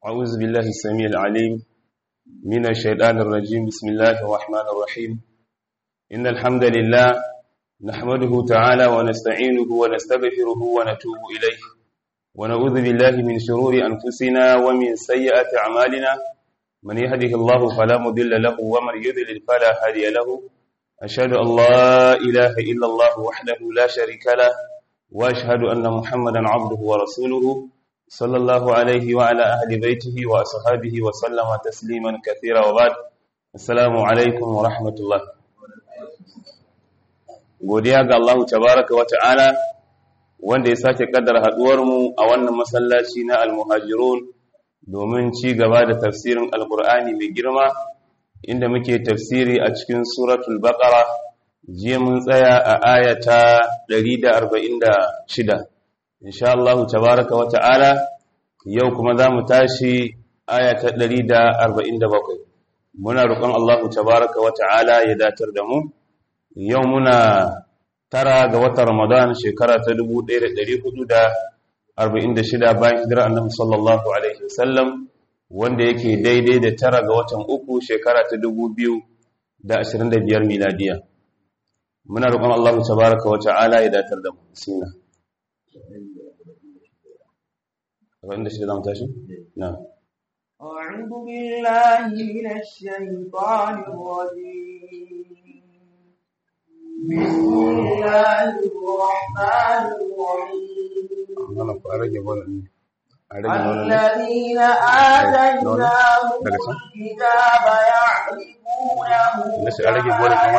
أعوذ بالله السميع العليم من الشيطان الرجيم بسم الله الرحمن الرحيم إن الحمد لله نحمده تعالى ونستعينه ونستغفره ونتوب إليه ونعوذ بالله من شرور أنفسنا ومن سيئات أعمالنا من يهده الله فلا مضل له ومن يضلل فلا هادي له أشهد أن لا إله إلا الله وحده لا شريك له وأشهد أن محمدا عبده ورسوله صلى الله عليه وعلى أهل بيته وأصحابه وسلم تسليما كثيرا وبعد السلام عليكم ورحمة الله godiya ga Allah tabaraka wa ta'ala wanda ya sake kaddara haduwar mu a wannan masallaci na al-muhajirun domin ci gaba da tafsirin alqur'ani mai girma inda muke tafsiri a cikin suratul baqara jiya mun tsaya a ayata 146 insha Allah tabaraka wa ta'ala yau kuma za mu tashi ayata 147 muna roƙon Allah tabaraka wa ta'ala ya datar da mu yau muna tara ga watan Ramadan shekara ta 1446 bayan hijira annabi sallallahu alaihi wasallam wanda yake daidai da tara ga watan uku shekara ta 2025 miladiya muna roƙon Allah tabaraka wa ta'ala ya datar da mu bismillah abinda shi da zamu tashi na'am أعوذ بالله من الشيطان الرجيم بسم الله الرحمن الرحيم الذين آتيناهم الكتاب يعرفونه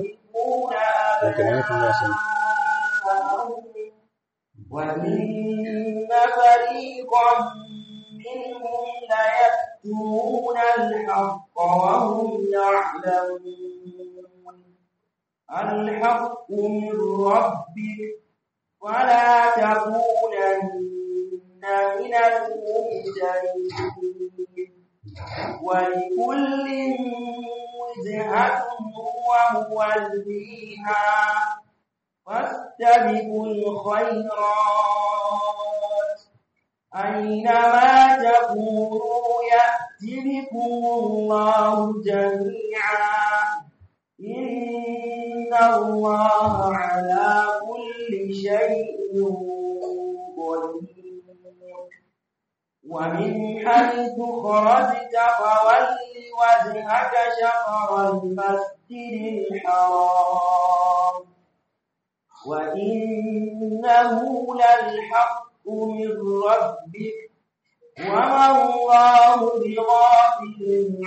وإن فريقا منهم ليكتمون الحق وهم يعلمون الحق من ربك ولا تكونن من الممترين ولكل وجهة هو موليها فاستبقوا الخيرات أينما تكونوا يأتي بكم الله جميعا إن الله على كل شيء قدير ومن حيث خرجت فول وجهك شطر المسجد الحرام وإنه للحق من ربك وما الله بغافل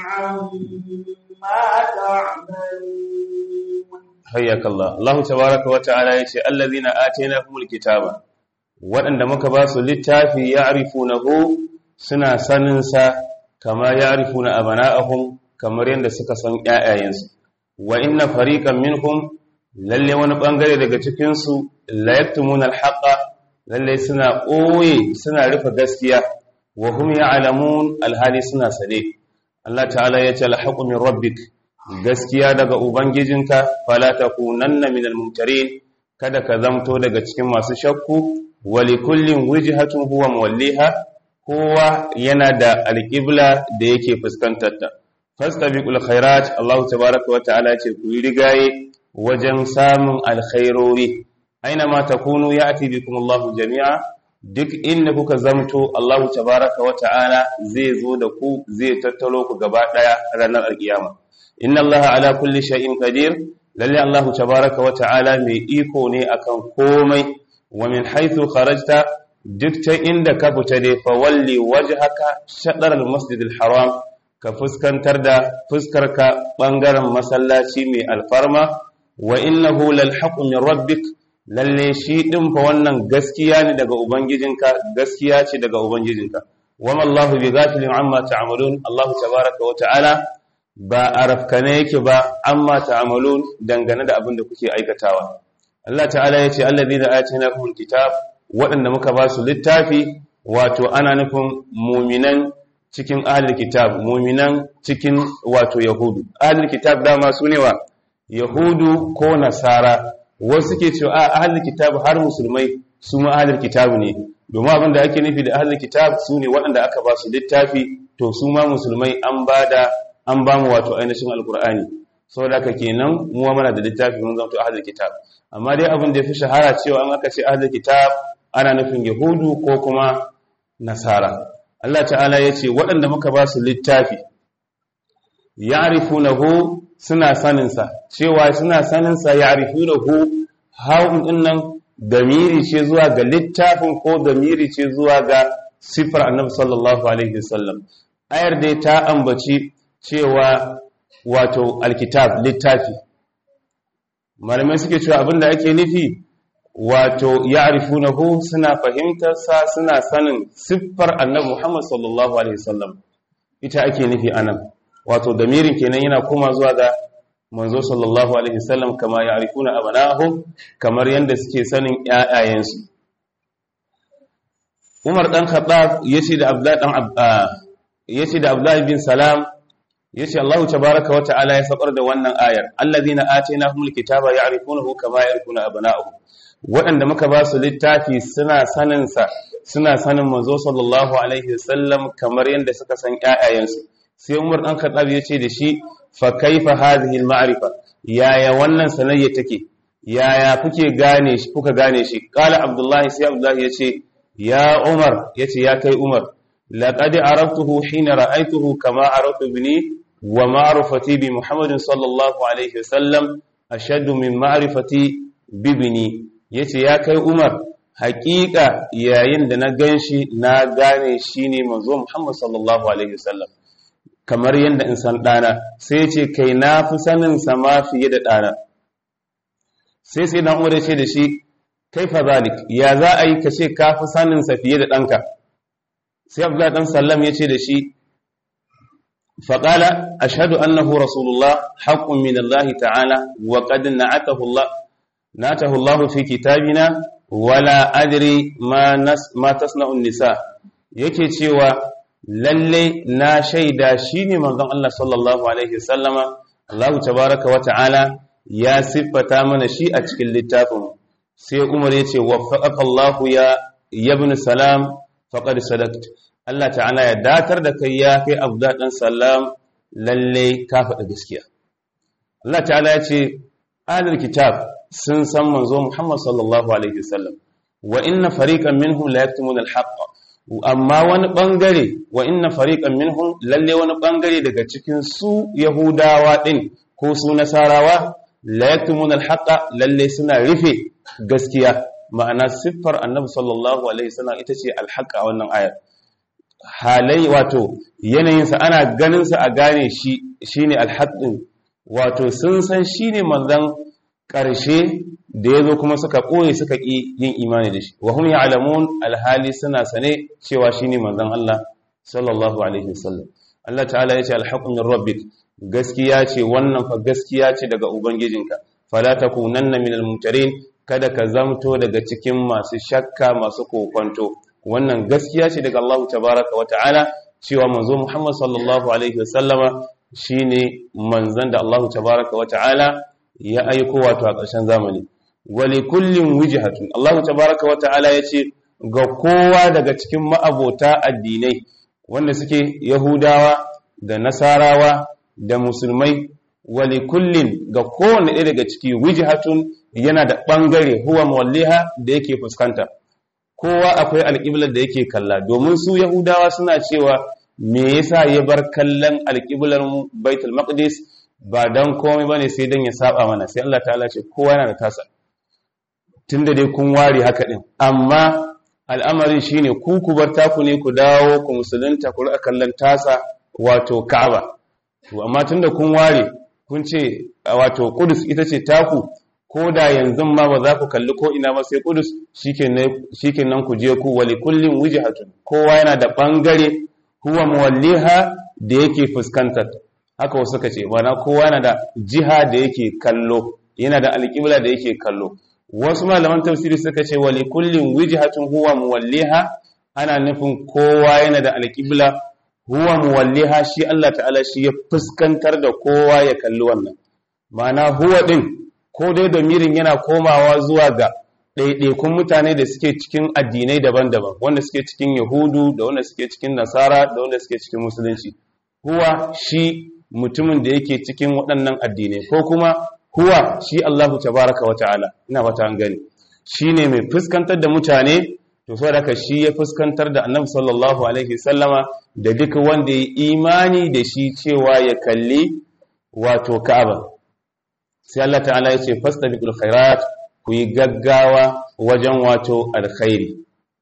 عما تعملون حياك الله الله تبارك وتعالى يقول الذين آتيناهم الكتاب waɗanda muka ba su littafi ya arifunahu suna saninsa kama ya arifuna abana'ahum kamar yadda suka san ‘ya'yayensu wa inna fariƙan minhum lalle wani ɓangare daga cikinsu layaktumun alhaƙa lalle suna ɓoye suna rufe gaskiya wa hum ya'lamun alhali suna sane Allah ta'ala ya ce alhaqu min rabbik gaskiya daga ubangijinka fala takunanna minal mumtarin kada ka zamto daga cikin masu shakku wa likullin wijhatun huwa muwalliha kowa yana da alqibla da yake fuskantar ta fastabiqul khairat Allah tabaaraka wa ta'ala ce ku yi rigaye wajen samun alkhairori aina ma takunu ya'ti bikum Allahu jami'a duk inda kuka zamto Allahu tabaraka wa ta'ala zai zo da ku zai tattalo ku gaba daya ranar alkiyama inna Allaha ala kulli shay'in qadir lalle Allahu tabaraka wa ta'ala mai iko ne akan komai wa min haythu kharajta duk ta inda ka fita dai fa walli wajhaka shatr al-masjid al-haram ka fuskantar da fuskarka bangaren masallaci mai alfarma wa innahu lal haqqu min rabbik lalle shi din fa wannan gaskiya ne daga ubangijinka gaskiya ce daga ubangijinka wama Allahu bi ghafilin amma ta'malun Allah tabaaraka wa ta'ala ba arafkane yake ba amma ta'malun dangane da abin da kuke aikatawa Allah ta'ala yace alladhina atainakumul kitab waɗanda muka ba su littafi wato ana nufin muminan cikin ahlul kitab muminan cikin wato yahudu ahlul kitab dama su ne wa yahudu ko nasara wasu ke cewa a ahlul kitab har musulmai su ma ahlul kitab ne domin abin da ake nufi da ahlul kitab su ne waɗanda aka ba su littafi to su ma musulmai an ba da an ba mu wato ainihin alkur'ani saboda haka kenan mu mana da littafi mun zanto ahlul kitab amma dai abin da yafi shahara cewa an aka ce ahlul kitab ana nufin yahudu ko kuma nasara Allah ta'ala ya ce waɗanda muka ba su littafi ya'rifunahu suna saninsa cewa suna saninsa ya'rifunahu hawun dinnan damiri ce zuwa ga littafin ko damiri ce zuwa ga sifar annabi sallallahu alaihi wasallam ayar dai ta ambaci cewa wato alkitab littafi malamai suke cewa abinda ake nufi wato ya'rifunahu suna fahimtar sa suna sanin siffar annabi Muhammad sallallahu alaihi wasallam ita ake nufi anan wato damirin kenan yana koma zuwa ga manzo sallallahu alaihi wasallam kama ya'rifuna abanahum kamar yanda suke sanin ƴaƴayensu Umar dan Khattab yace da Abdullah dan yace da Abdullah bin Salam yace Allah tabaaraka wa ta'ala ya sakar da wannan ayar alladhina atainahumul kitaba ya'rifunahu kama ya'rifuna abanahum waɗanda muka ba su littafi suna sanin sa suna sanin manzo sallallahu alaihi wasallam kamar yanda suka san ƴaƴayensu sai Umar dan Khattab yace da shi fa kaifa hadhihi al-ma'rifa yaya wannan sanayya take yaya kuke gane shi kuka gane shi qala abdullahi sai abdullahi yace ya umar yace ya kai umar laqad araftuhu hina ra'aytuhu kama araftu ibni wa ma'rifati bi muhammadin sallallahu alaihi wasallam ashaddu min ma'rifati bi ibni yace ya kai umar haƙiƙa yayin da na ganshi na gane shine manzo muhammad sallallahu alaihi wasallam kamar yadda in san ɗana sai ce kai na fi sanin sama fiye da ɗana sai sai dan umar ce da shi kai fa zalik ya za a yi ka ce ka fi sanin sa fiye da ɗanka sai abdullahi dan sallam ya ce da shi faƙala ashhadu annahu rasulullah haqqun min Allah ta'ala wa qad na'atahu Allah na'atahu Allah fi kitabina wala adri ma nas ma tasna'u nisa yake cewa lalle na shaida shine manzon Allah sallallahu alaihi wasallama Allah tabaaraka wa ta'ala ya siffata mana shi a cikin littafin sai Umar yace waffaqaka Allah ya ibn salam faqad sadaqt Allah ta'ala ya datar da kai ya kai Abdullah dan salam lalle ka faɗi gaskiya Allah ta'ala ya ce ahlul kitab sun san manzo Muhammad sallallahu alaihi wasallam wa inna fariqan minhum la yaktumuna al-haqq amma wani bangare wa inna fariqan minhum lalle wani bangare daga cikin su yahudawa din ko su nasarawa la yaktumuna al-haqqa lalle suna rufe gaskiya ma'ana siffar annabi sallallahu alaihi wasallam ita ce al-haqqa a wannan ayar halai wato yanayinsa ana ganin sa a gane shi shine al-haqqin wato sun san shine manzon ƙarshe da ya zo kuma suka ɓoye suka ƙi yin imani da shi wa hum ya'lamun alhali suna sane cewa shine manzon Allah sallallahu alaihi wasallam Allah ta'ala yace alhaqqu min rabbik gaskiya ce wannan fa gaskiya ce daga ubangijinka fala takunanna minal mumtarin kada ka zamto daga cikin masu shakka masu kokonto wannan gaskiya ce daga Allah tabaraka wa ta'ala cewa manzo Muhammad sallallahu alaihi wasallama shine manzon da Allah tabaraka wa ta'ala ya aiko wato a ƙarshen zamani wali kullin wijhatun Allah tabaraka wa ta'ala yace ga kowa daga cikin ma'abota addinai wanda suke Yahudawa da Nasarawa da Musulmai wali kullin ga kowanne ɗaya daga ciki wijhatun yana da ɓangare huwa muwalliha da yake fuskanta kowa akwai alƙiblar da yake kalla domin su Yahudawa suna cewa me yasa ya bar kallon alƙiblar Baitul Maqdis ba don komai ba ne sai don ya saba mana sai Allah ta'ala ce kowa yana da tasa tun da dai kun ware haka ɗin amma al'amarin shi ne ku ku bar taku ne ku dawo ku musulunta ku riƙa kallon tasa wato ka'aba to amma tun da kun ware kun ce wato kudus ita ce taku ko da yanzu ma ba za ku kalli ko ina ba sai kudus shikenan ku je ku wali kullin wujhatun kowa yana da bangare huwa muwalliha da yake fuskantar haka wasu suka ce bana kowa yana da jiha da yake kallo yana da alƙibla da yake kallo wasu malaman tafsiri suka ce wali kullin wijhatun huwa muwalliha ana nufin kowa yana da alƙibla huwa muwalliha shi Allah ta'ala shi ya fuskantar da kowa ya kalli wannan ma'ana huwa din ko dai da mirin yana komawa zuwa ga ɗaiɗaikun mutane da suke cikin addinai daban-daban wanda suke cikin yahudu da wanda suke cikin nasara da wanda suke cikin musulunci huwa shi mutumin da yake cikin waɗannan addinai ko kuma huwa shi Allahu tabaraka wa ta'ala ina fata an gani shine mai fuskantar da mutane to saboda haka shi ya fuskantar da Annabi sallallahu alaihi sallama da duk wanda ya imani da shi cewa ya kalli wato Ka'aba sai Allah ta'ala ya ce fastabiqul khairat ku yi gaggawa wajen wato alkhairi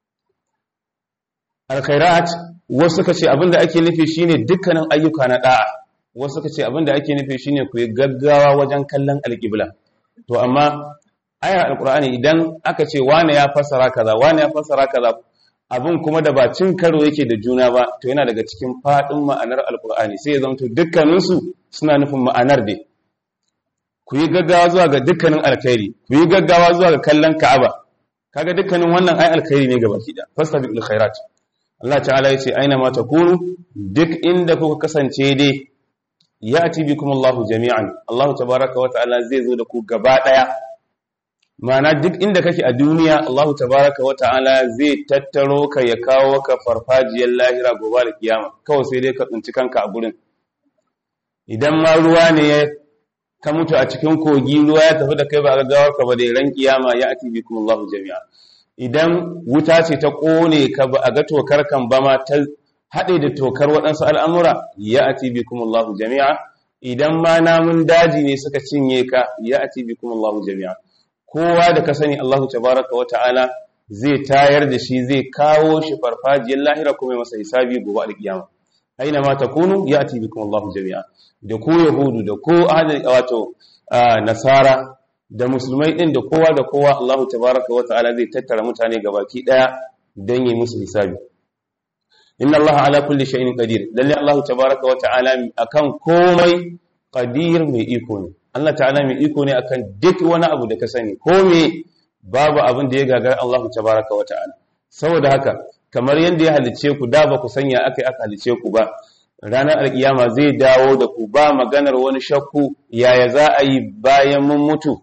alkhairat wasu suka ce abinda ake nufi shine dukkanin ayyuka na da'a wasu suka ce abinda ake nufi shine ku yi gaggawa wajen kallon alƙibla to amma ayar alqur'ani idan aka ce wane ya fassara kaza wane ya fassara kaza abin kuma da ba cin karo yake da juna ba to yana daga cikin fadin ma'anar alqur'ani sai ya zanto dukkaninsu suna nufin ma'anar dai ku yi gaggawa zuwa ga dukkanin alkhairi ku yi gaggawa zuwa ga kallon ka'aba kaga dukkanin wannan ai alkhairi ne gaba kida fastabiqul khairat Allah ta'ala yace aina ma takunu duk inda kuka kasance dai ya'ti bikum Allahu jami'an Allah tabaaraka wa ta'ala zai zo da ku gaba daya ma'ana duk inda kake a duniya Allah tabaaraka wa ta'ala zai tattaro ka ya kawo ka farfajiyar lahira gobe da kiyama kawai sai dai ka tsinci kanka a gurin idan ma ruwa ne ya ka mutu a cikin kogi ruwa ya tafi da kai ba gaggawar ka ba da ran kiyama ya ati bikum Allahu jami'a idan wuta ce ta kone ka ba a ga tokar kan ba ma ta hade da tokar waɗansu al'amura ya ati bikum Allahu jami'a idan ma namun daji ne suka cinye ka ya ati bikum Allahu jami'a kowa da ka sani Allahu tabaraka wa ta'ala zai tayar da shi zai kawo shi farfajiyar lahira kuma masa hisabi gobe alkiyama aina ma takunu ya ati bikum Allahu jami'a da ko yahudu da ko ahadin wato nasara da musulmai din da kowa da kowa Allahu tabaraka wa ta'ala zai tattara mutane gabaki daya don yi musu hisabi inna Allah ala kulli shay'in qadir lalle Allah tabaraka wa ta'ala akan komai qadir mai iko ne Allah ta'ala mai iko ne akan duk wani abu da ka sani ko me babu abin da ya gagar Allah tabaraka wa ta'ala saboda haka kamar yadda ya halice ku da ba ku sanya aka aka halice ku ba ranar alkiyama zai dawo da ku ba maganar wani shakku yaya za a yi bayan mun mutu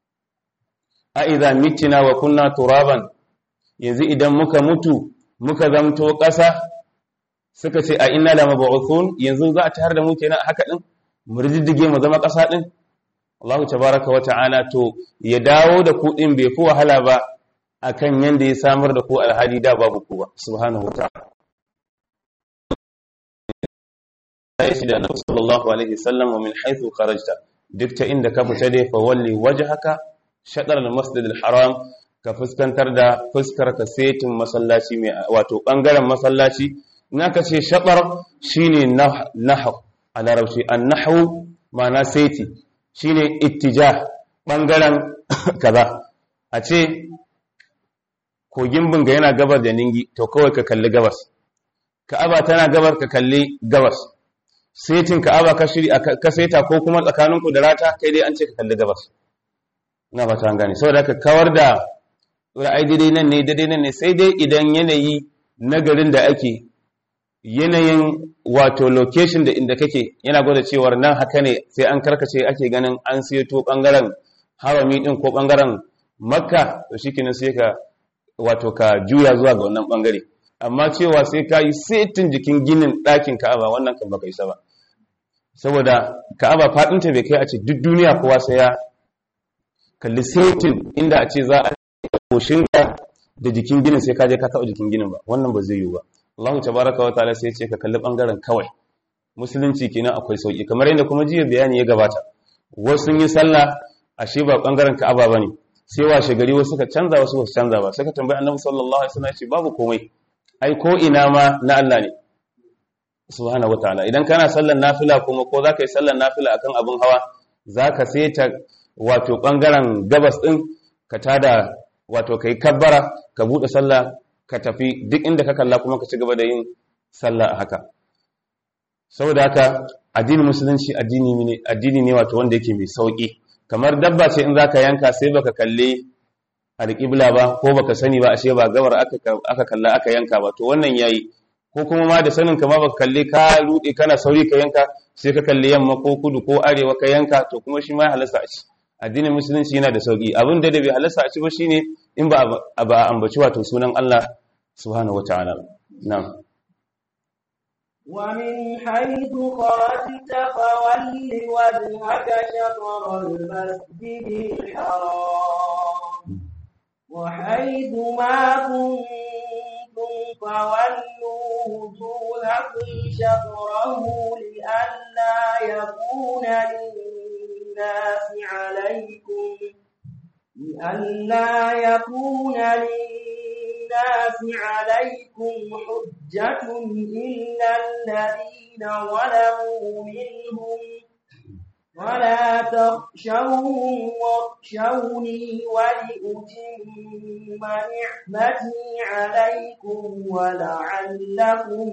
a idza mitina wa kunna turaban yanzu idan muka mutu muka zamto ƙasa suka ce a inna la mab'uthun yanzu za a tayar da mu kenan haka din mu riddige mu zama ƙasa din Allah tabaraka wa ta'ala to ya dawo da ku din bai fi wahala ba akan yanda ya samar da ku alhali da babu ku ba subhanahu wa ta'ala shi da annabi sallallahu alaihi wasallam wa min haythu kharajta duk ta inda ka fita dai fa walli wajhaka shaɗar al-masjid al-haram ka fuskantar da fuskar ka setin masallaci mai wato bangaren masallaci in aka ce shaɗar shine nahw a larabci an-nahwu ma'ana seti shine ittijah bangaren kaza a ce kogin bunga yana gabar da ningi to kawai ka kalli gabas ka'aba tana gabar ka kalli gabas setin ka'aba ka shiri ka seta ko kuma tsakaninku da rata kai dai an ce ka kalli gabas na fata an gane saboda ka kawar da ra'ayi daidai nan ne daidai nan ne sai dai idan yanayi na garin da ake yanayin wato location da inda kake yana gwada cewar nan haka ne sai an karkace ake ganin an seto bangaren harami din ko bangaren makka to shikenan sai ka wato ka juya zuwa ga wannan bangare amma cewa sai ka yi setin jikin ginin ɗakin ka'aba wannan kan baka isa ba saboda ka'aba faɗinta bai kai a ce duk duniya kowa sai ya kalli setin inda a ce za a koshin da jikin ginin sai ka je ka taɓa jikin ginin ba wannan ba zai yiwu ba Allah tabaraka wa ta'ala sai ya ce ka kalli bangaren kawai musulunci kenan akwai sauki kamar yadda kuma jiya bayani ya gabata wasu sun yi sallah ashe ba bangaren ka'aba bane sai washe gari wasu suka canza wasu ba su canza ba suka tambayi annabi sallallahu alaihi wasallam ya ce babu komai ai ko ina ma na Allah ne subhanahu wataala idan kana sallar nafila kuma ko zaka yi sallar nafila akan abin hawa zaka saita wato bangaren gabas din ka tada wato kai kabbara ka bude sallah ka tafi duk inda ka kalla kuma ka ci gaba da yin sallah a haka saboda haka addinin musulunci addini ne addini ne wato wanda yake mai sauki kamar dabba ce in zaka yanka sai baka kalle alƙibla ba ko baka sani ba ashe ba gabar aka kalla aka yanka ba to wannan yayi ko kuma ma da sanin ka ma baka kalle ka rude kana sauri ka yanka sai ka kalle yamma ko kudu ko arewa ka yanka to kuma shi ma halasta a ci addinin musulunci yana da sauki abin da bai halasta a ci ba shine in ba a ba ambaci wato sunan Allah subhanahu wataala na'am ومن حيث خرجت فول وجهك شطر المسجد الحرام وحيث ما كنتم فولوا وجوهكم شطره لئلا يكون للناس عليكم لئلا يكون للناس عليكم حجة إلا الذين ظلموا منهم ولا تخشوهم واخشوني ولأتم نعمتي عليكم ولعلكم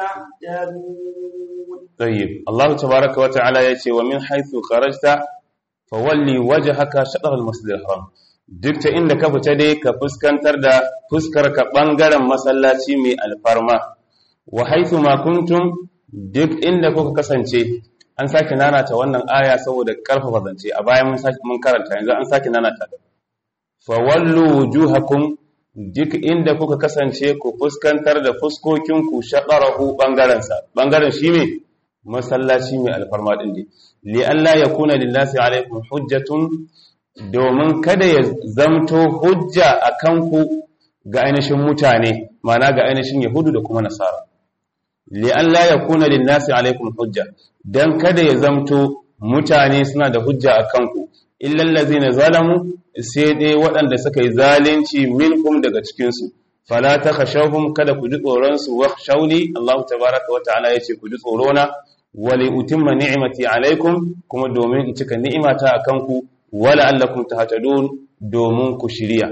تهتدون طيب الله تبارك وتعالى يتي ومن حيث خرجت فولي وجهك شطر المسجد الحرام duk ta inda ka fita dai ka fuskantar da fuskar ka bangaren masallaci mai alfarma wa haythu ma kuntum duk inda kuka kasance an sake nanata wannan aya saboda karfafa zance a bayan mun sake mun karanta yanzu an sake nanata fa wallu wujuhakum duk inda kuka kasance ku fuskantar da fuskokin ku shaqarahu bangaren sa bangaren shi ne masallaci mai alfarma din ne li alla yakuna lillahi alaikum hujjatun domin kada ya zamto hujja akan ku ga ainihin mutane ma'ana ga ainihin yahudu da kuma nasara li alla yakuna lillahi alaikum hujja dan kada ya zamto mutane suna da hujja akan ku illal ladzina zalamu sai dai waɗanda suka yi zalunci minkum daga cikin su fala takhashawhum kada ku ji tsoron su wa shawli Allah tabaaraka wa ta'ala yace ku ji tsoro na wali utimma ni'mati alaikum kuma domin in cika ni'imata akan ku wala allakum tahtadun domin ku shiriya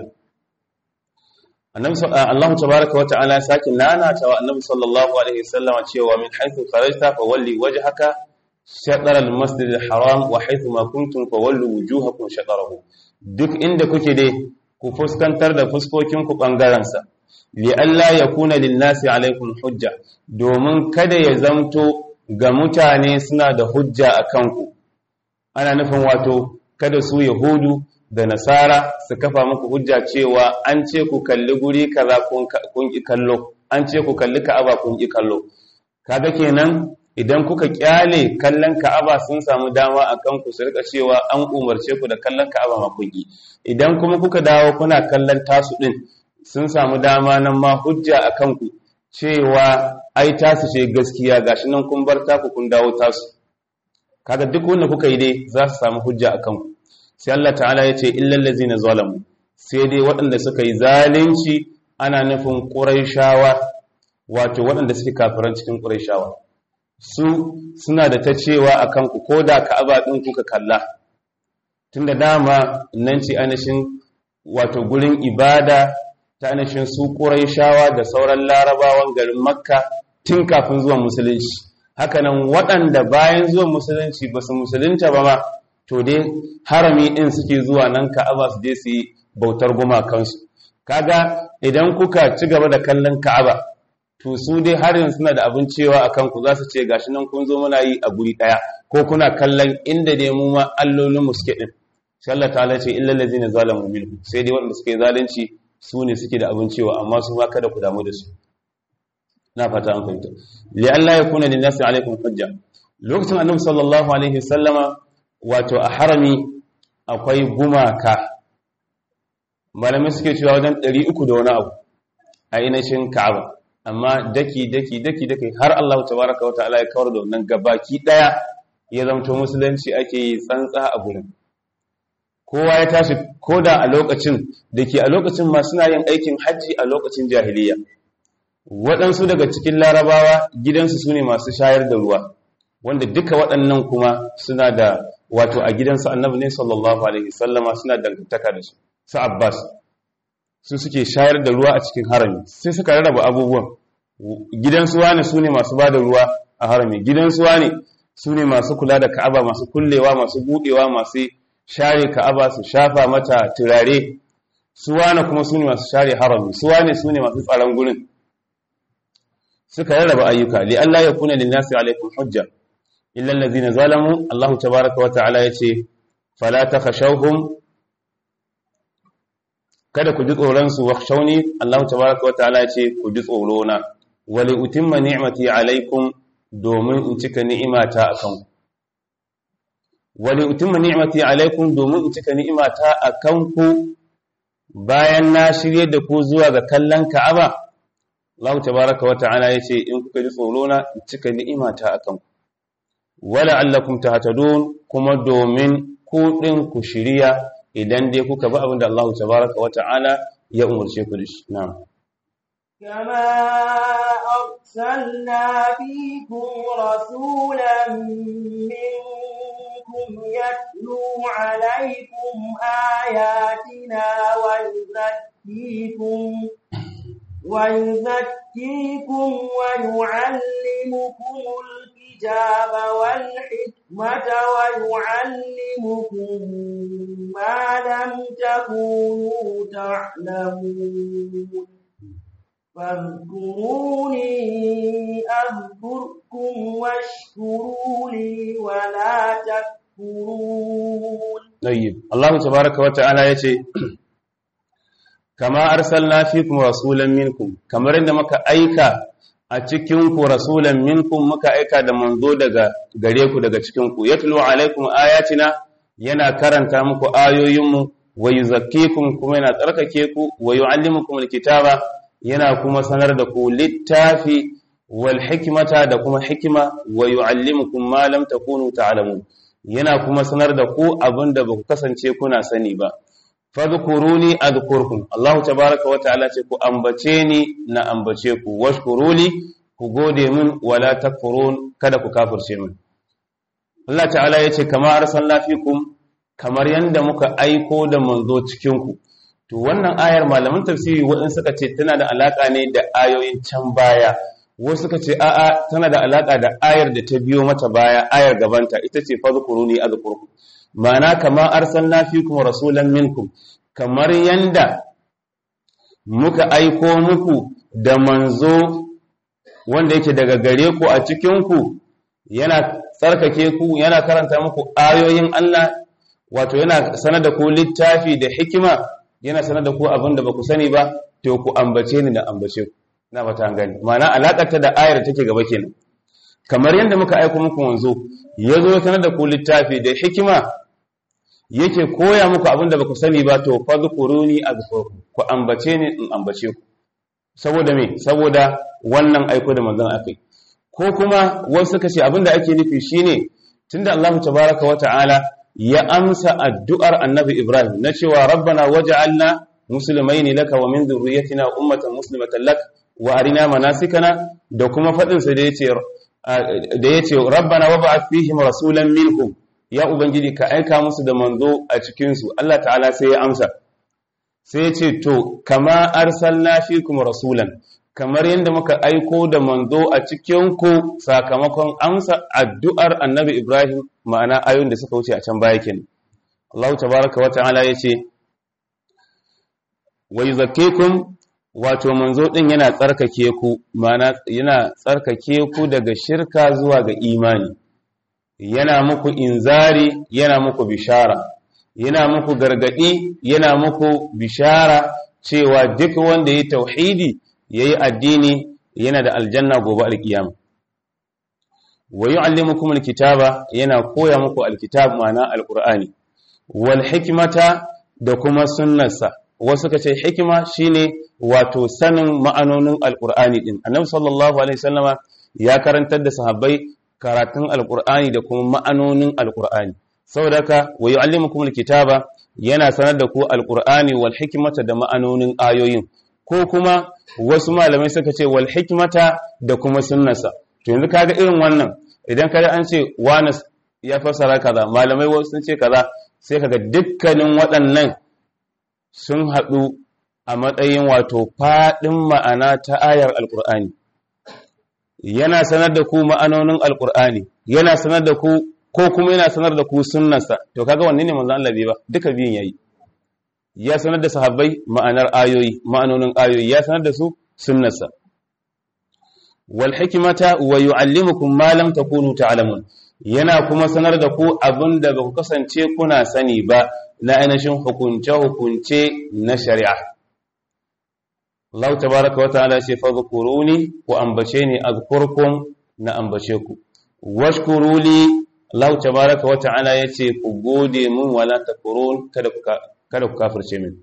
annabi Allah tabaaraka wa ta'ala saki nana ta wa annabi sallallahu alaihi wasallam cewa min haythu kharajta fa walli wajhaka shatr al-masjid al-haram wa haythu ma kuntum fa wallu wujuhakum shatrahu duk inda kuke dai ku fuskantar da fuskokin ku bangaren sa li alla yakuna lin-nasi alaikum hujja domin kada ya zamto ga mutane suna da hujja akan ku ana nufin wato kada su yahudu da nasara su kafa muku hujja cewa an ce ku kalli guri kaza kun ki kallo an ce ku kalli ka'aba kun ki kallo kaga kenan idan kuka kyale kallon ka'aba sun samu dama akan ku su rika cewa an umarce ku da kallon ka'aba ma kun ki idan kuma kuka dawo kuna kallon tasu din sun samu dama nan ma hujja akan ku cewa ai tasu ce gaskiya gashi nan kun bar taku kun dawo tasu kaga duk wanda kuka yi dai za su samu hujja akan ku sai Allah ta'ala ya ce illal ladzina zalamu sai dai waɗanda suka yi zalunci ana nufin quraishawa wato waɗanda suke kafiran cikin quraishawa su suna da ta cewa akan ku koda ka'aba din kuka kalla tunda dama nan ce ainihin wato gurin ibada ta ainihin su quraishawa da sauran larabawan garin makka tun kafin zuwan musulunci hakanan waɗanda bayan zuwan musulunci ba su musulunta ba ma to dai harami ɗin suke zuwa nan ka'aba su je su yi bautar gumakansu kaga idan kuka ci gaba da kallon ka'aba to su dai har yanzu suna da abin cewa a kanku za su ce gashi nan kun zo muna yi a guri ɗaya ko kuna kallon inda dai mu ma allolinmu suke ɗin sai Allah ta'ala ce illal ladzina zalamu minhu sai dai waɗanda suke zalunci su ne suke da abin cewa amma su ma kada ku damu da su na fata an fahimta li Allah ya kuna linnasi alaikum hujja lokacin annabi sallallahu alaihi wasallama wato a harami akwai gumaka malamai suke cewa wajen 300 da wani abu a inashin ka'aba amma daki daki daki daki har Allah tabaraka wataala ya kawar da wannan gabaki daya ya zamto musulunci ake yi tsantsa a gurin kowa ya tashi koda a lokacin dake a lokacin ma suna yin aikin hajji a lokacin jahiliya waɗansu daga cikin larabawa gidansu su ne masu shayar da ruwa wanda duka waɗannan kuma suna da wato a gidansu annabi ne sallallahu alaihi sallama suna dangantaka da su su abbas su suke shayar da ruwa a cikin harami sai suka rarraba abubuwan gidansu wane su ne masu ba da ruwa a harami gidansu wane su ne masu kula da ka'aba masu kullewa masu buɗewa masu share ka'aba su shafa mata turare su wane kuma su ne masu share harami su wane su ne masu tsaron gurin suka rarraba ayyuka li Allah ya kuna lin nasi alaikum hujja illa allazina zalamu Allah tabaaraka wa ta'ala yace fala takhashawhum kada ku ji tsoron su wakhshawni Allah tabaaraka wataala ya ce ku ji tsoro na wali utimma ni'mati alaikum domin in cika ni'imata akan ku wali utimma ni'mati alaikum domin in cika ni'imata akan ku bayan na shirye da ku zuwa ga kallon Ka'aba Allah tabaaraka wataala ya ce in kuka ji tsoro na in cika ni'imata akan ku wala allakum tahtadun kuma domin ku din ku shiriya idan dai kuka bi abin da Allah tabaraka wa ta'ala ya umarce ku da shi na'am كما أرسلنا فيكم رسولا منكم يتلو عليكم آياتنا ويزكيكم ويزكيكم ويعلمكم الكتاب والحكمة ويعلمكم ما لم تكونوا تعلمون فاذكروني أذكركم واشكروا لي ولا تكفرون طيب الله تبارك وتعالى يتي kama arsalna fikum rasulan minkum kamar inda muka aika a cikin ku rasulan minkum muka aika da manzo daga gare ku daga cikin ku yatlu alaikum ayatina yana karanta muku ayoyinmu wa yuzakkikum kuma yana tsarkake ku wa yuallimukum alkitaba yana kuma sanar da ku littafi wal hikmata da kuma hikima wa yuallimukum ma lam takunu ta'lamun yana kuma sanar da ku abinda ba ku kasance kuna sani ba fadhkuruni adhkurkum Allah tabaaraka wa ta'ala ce ku ambace ni na ambace ku washkuruli ku gode min wala takfurun kada ku kafirce min Allah ta'ala yace kama arsalna fikum kamar yanda muka aiko da manzo cikin ku to wannan ayar malaman tafsiri wadin suka ce tana da alaka ne da ayoyin can baya wasu suka ce a'a tana da alaka da ayar da ta biyo mata baya ayar gabanta ita ce fadhkuruni adhkurkum ma'ana kama arsalna fikum rasulan minkum kamar yanda muka aiko muku da manzo wanda yake daga gare ku a cikin ku yana tsarkake ku yana karanta muku ayoyin Allah wato yana sanar da ku littafi da hikima yana sanar da ku abin da ba ku sani ba to ku ambace ni da ambace ku na fata gani ma'ana alakar ta da ayar da take gaba kenan kamar yanda muka aiko muku manzo yazo sanar da ku littafi da hikima yake koya muku abin da baku sani ba to fadhkuruni azkurkum ku ambace ni in ambace ku saboda me saboda wannan aiko da manzon akai ko kuma wasu suka ce abin da ake nufi shine tunda Allah tabaaraka wa ta'ala ya amsa addu'ar annabi Ibrahim na cewa rabbana waj'alna muslimaini laka wa min dhurriyyatina ummatan muslimatan lak wa arina manasikana da kuma fadin sa da yace da yace rabbana wab'ath fihim rasulan minhum ya ubangiji ka aika musu da manzo a cikinsu Allah ta'ala sai ya amsa sai ya ce to kama arsalna fikum rasulan kamar yadda muka aiko da manzo a cikinku sakamakon amsa addu'ar annabi Ibrahim ma'ana ayoyin da suka wuce a can baya kenan Allah tabaraka wa ta'ala ya ce wa yuzakkikum wato manzo din yana tsarkake ku ma'ana yana tsarkake ku daga shirka zuwa ga imani yana muku inzari yana muku bishara yana muku gargadi yana muku bishara cewa duk wanda ya tauhidi yayi addini yana da aljanna gobe alkiyama wa yu'allimukum alkitaba yana koya muku alkitab ma'ana alqur'ani wal hikmata da kuma sunnarsa wasu kace hikima shine wato sanin ma'anonin alqur'ani din annabi sallallahu alaihi wasallama ya karantar da sahabbai karatun alkur'ani da kuma ma'anonin alkur'ani saboda haka wa yu'allimukum alkitaba yana sanar da ku alkur'ani wal hikmata da ma'anonin ayoyin ko kuma wasu malamai suka ce wal hikmata da kuma sunnasa to yanzu kaga irin wannan idan kaga an ce wani ya fassara kaza malamai wasu sun ce kaza sai kaga dukkanin waɗannan sun haɗu a matsayin wato faɗin ma'ana ta ayar alkur'ani yana sanar da ku ma'anonin alkur'ani yana sanar da ku ko kuma yana sanar da ku sunnarsa to kaga wanne ne manzon Allah bai ba duka biyun yayi ya sanar da sahabbai ma'anar ayoyi ma'anonin ayoyi ya sanar da su sunnarsa wal hikmata wa yu'allimukum ma lam takunu ta'lamun yana kuma sanar da ku abin da ba ku kasance kuna sani ba na ainihin hukunce-hukunce na shari'a Allah tabaraka wa ta'ala ce fa zukuruni ku ambace ni azkurkum na ambace ku washkuruli Allah tabaraka wa ta'ala yace ku gode mun wala takfurun kada ku kada ku kafirce min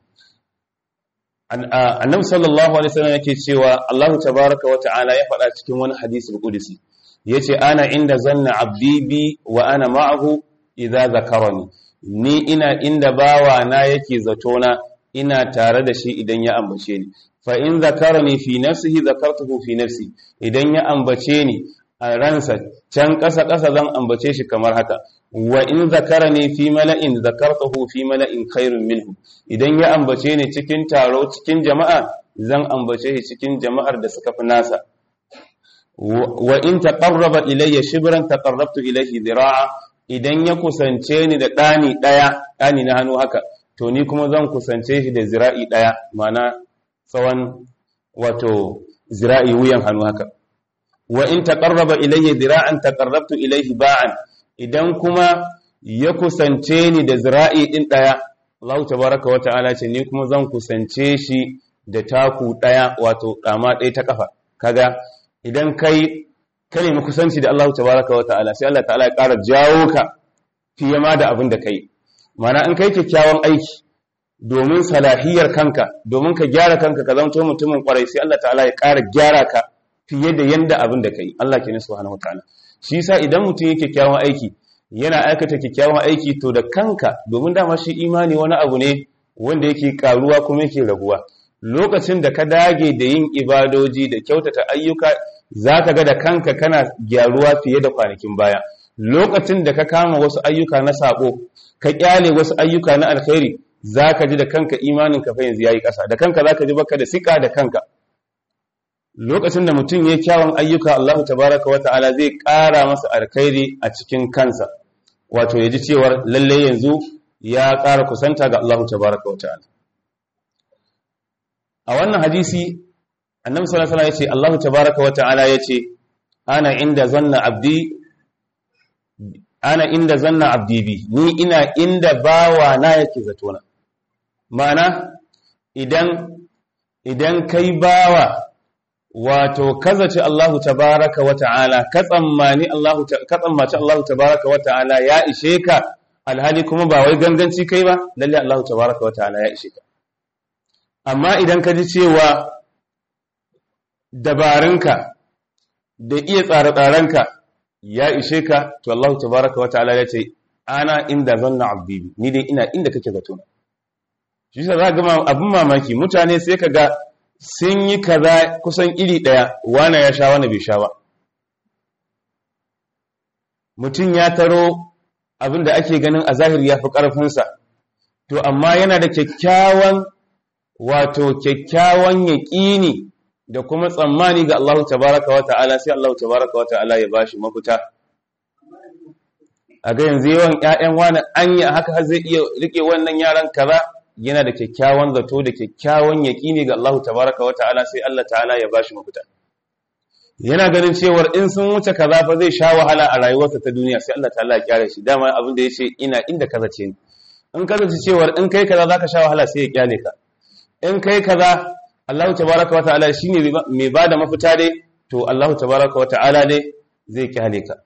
annabi sallallahu alaihi wasallam yake cewa Allah tabaraka wa ta'ala ya faɗa cikin wani hadisi qudsi yace ana inda zanna abdi bi wa ana ma'ahu idza zakarani ni ina inda bawa na yake zato na ina tare da shi idan ya ambace ni fa in zakarani fi nafsihi zakartuhu fi nafsi idan ya ambace ni a ransa can ƙasa ƙasa zan ambace shi kamar haka wa in zakarani fi mala'in zakartuhu fi mala'in khairun minhu idan ya ambace ni cikin taro cikin jama'a zan ambace shi cikin jama'ar da suka fi nasa wa in taqarraba ilayya shibran taqarrabtu ilayhi dhira'a idan ya kusance ni da dani daya dani na hannu haka to ni kuma zan kusance shi da zira'i daya mana tsawon wato zira'i wuyan hannu haka wa in taqarraba ilayya dhira'an taqarrabtu ilayhi ba'an idan kuma ya kusance ni da zira'i din daya Allah tabaaraka wa ta'ala ce ni kuma zan kusance shi da taku daya wato dama daya ta kafa kaga idan kai ka nemi kusanci da Allah tabaraka wa ta'ala sai Allah ta'ala ya ƙara jawo ka fiye ma da abin da kai mana in kai kyakkyawan aiki domin salahiyar kanka domin ka gyara kanka ka zamto mutumin kwarai sai Allah ta'ala ya ƙara gyara ka fiye da yanda abin da kai Allah ke nasu subhanahu wataala shi yasa idan mutum yake kyakkyawan aiki yana aikata kyakkyawan aiki to da kanka domin dama shi imani wani abu ne wanda yake karuwa kuma yake raguwa lokacin da ka dage da yin ibadoji da kyautata ayyuka za ka ga da kanka kana gyaruwa fiye da kwanakin baya lokacin da ka kama wasu ayyuka na sabo ka kyale wasu ayyuka na alkhairi za ka ji da kanka imanin ka fa yanzu yayi ƙasa da kanka za ka ji baka da sika da kanka lokacin da mutum ya kyawun ayyuka Allah tabaraka wa ta'ala zai ƙara masa alkhairi a cikin kansa wato ya ji cewar lalle yanzu ya ƙara kusanta ga Allah tabaraka wa ta'ala a wannan hadisi annabi sallallahu alaihi wasallam yace Allah tabaaraka wata'ala yace ana inda zanna abdi ana inda zanna abdi bi ni ina inda bawa na yake zato na ma'ana idan idan kai bawa wato kazace Allah tabaaraka wata'ala ka tsammani Allah ka tsammaci Allah tabaaraka wata'ala ya ishe ka alhali kuma ba wai ganganci kai ba lalle Allah tabaaraka wata'ala ya ishe ka amma idan ka ji cewa dabarunka da iya tsare-tsarenka ya ishe ka to Allah tabaraka wa ta'ala ya ce ana inda zanna abdi ni dai ina inda kake zato shi sa za ga abin mamaki mutane sai ka ga sun yi kaza kusan iri daya wana ya sha wani bai sha ba mutum ya taro abin da ake ganin a zahiri ya fi ƙarfinsa to amma yana da kyakkyawan wato kyakkyawan yaƙini da kuma tsammani ga Allah tabaraka wa ta'ala sai Allah tabaraka wa ta'ala ya bashi mafita a ga yanzu yawan ƴaƴan wani anya haka har zai iya rike wannan yaran kaza yana da kyakkyawan zato da kyakkyawan yaƙini ga Allah tabaraka wa ta'ala sai Allah ta'ala ya bashi mafita yana ganin cewar in sun wuce kaza fa zai sha wahala a rayuwarsa ta duniya sai Allah ta'ala ya kyale shi dama abin da yace ina inda kaza ce ni in kaza ce cewar in kai kaza zaka sha wahala sai ya kyale ka in kai kaza Allah tabaraka wa ta'ala shine mai bada mafita dai to Allah tabaraka wa ta'ala dai zai kyale ka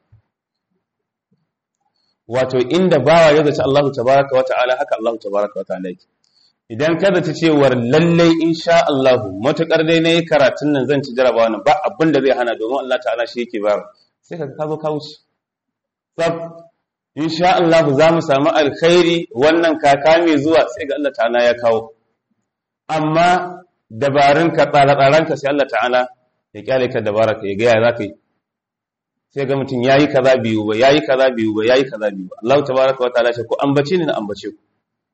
wato inda bawa ya zaci Allah tabaraka wa ta'ala haka Allah tabaraka wa ta'ala yake idan ka zaci cewar lallai insha Allah matukar dai nayi karatun nan zan ci jarabawa nan ba abin da zai hana domin Allah ta'ala shi yake bayar sai ka ka zo ka wuce sab insha Allah za mu samu alkhairi wannan kaka mai zuwa sai ga Allah ta'ala ya kawo amma dabarunka tsare-tsarenka sai Allah ta'ala ya kyale ka dabaraka ya gaya za ka yi sai ga mutum ya yi kaza biyu ba ya yi kaza biyu ba ya yi kaza biyu ba Allah tabaraka wa ta'ala ce ko ambace ni na ambace ku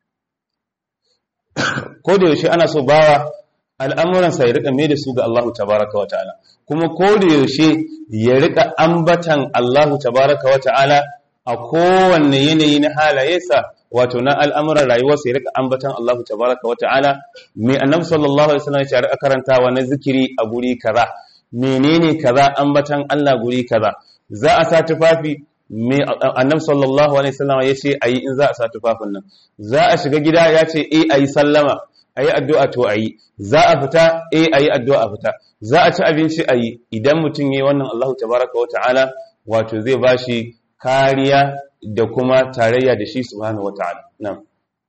ko da yaushe ana so bawa al'amuransa ya rika mai da su ga Allah tabaraka wa ta'ala kuma ko da yaushe ya rika ambatan Allah tabaraka wa ta'ala a kowanne yanayi na halayensa wato na al'amuran rayuwarsa ya rika ambatan Allah tabaraka wa ta'ala mai annabi sallallahu alaihi wasallam ya rika karantawa na zikiri a guri kaza menene kaza ambatan Allah guri kaza za a sa tufafi me annabi sallallahu alaihi wasallam ya ce ayi in za a sa tufafin nan za a shiga gida ya ce eh ayi sallama ayi addu'a to ayi za a fita eh ayi addu'a a fita za a ci abinci ayi idan mutum yayi wannan Allahu tabaraka wa ta'ala wato zai bashi kariya da kuma tarayya da shi subhanahu wa ta'ala na'am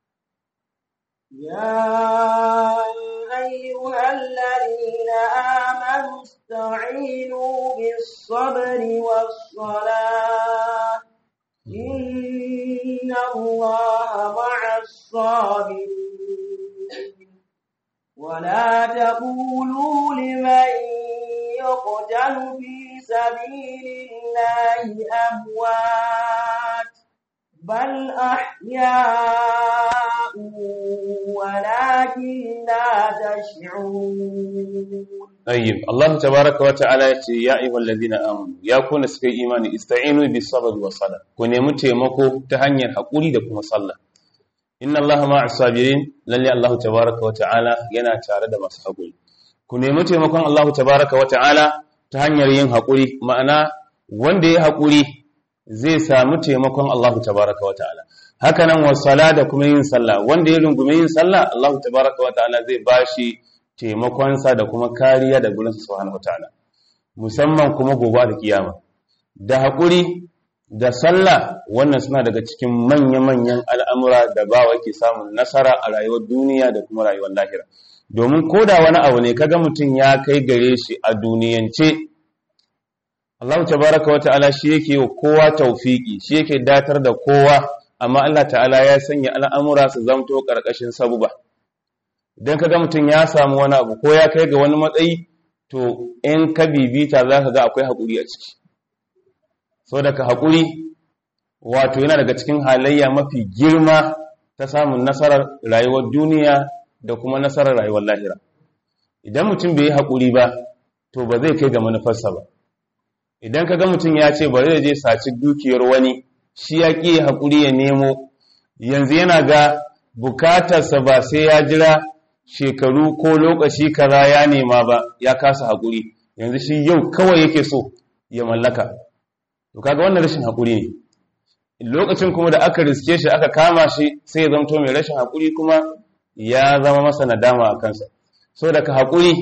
يا أيها الذين آمنوا استعينوا بالصبر والصلاة إن الله مع الصابرين ولا تقولوا لمن يقتل في سبيل الله أموات بل أحياء ولكن لا تشعرون طيب الله تبارك وتعالى yace ya ayyuhal ladina amanu ya kuna suka yi imani ista'inu bis sabr was sala ku nemi taimako ta hanyar hakuri da kuma sallah inna allaha ma'as sabirin lalle Allah tabaraka wa ta'ala yana tare da masu hakuri ku nemi taimakon Allah tabaraka wa ta'ala ta hanyar yin hakuri ma'ana wanda ya hakuri zai samu taimakon Allah tabaraka wa ta'ala haka nan wasala da kuma yin sallah wanda ya rungume yin sallah Allah tabaraka wa ta'ala zai bashi taimakonsa da kuma kariya da gurinsa subhanahu wa ta'ala musamman kuma gobe da kiyama da haƙuri da sallah wannan suna daga cikin manya-manyan al'amura da bawa ke samun nasara a rayuwar duniya da kuma rayuwar lahira domin ko da wani abu ne kaga mutum ya kai gare shi a duniyance Allah tabaraka wa ta'ala shi yake wa kowa taufiki shi yake datar da kowa amma Allah ta'ala ya sanya al'amura su zamto ƙarƙashin sabuba idan kaga mutum ya samu wani abu ko ya kai ga wani matsayi to in ka bibita za ka ga akwai haƙuri a ciki so daga haƙuri wato yana daga cikin halayya mafi girma ta samun nasarar rayuwar duniya da kuma nasarar rayuwar lahira idan mutum bai yi haƙuri ba to ba zai kai ga manufarsa ba idan ka ga mutum ya ce bari da je saci dukiyar wani shi ya ƙi haƙuri ya nemo yanzu yana ga bukatarsa ba sai ya jira shekaru ko lokaci kaza ya nema ba ya kasa haƙuri yanzu shi yau kawai yake so ya mallaka to kaga wannan rashin haƙuri ne lokacin kuma da aka riske shi aka kama shi sai ya zamto mai rashin haƙuri kuma ya zama masa nadama a kansa so daga haƙuri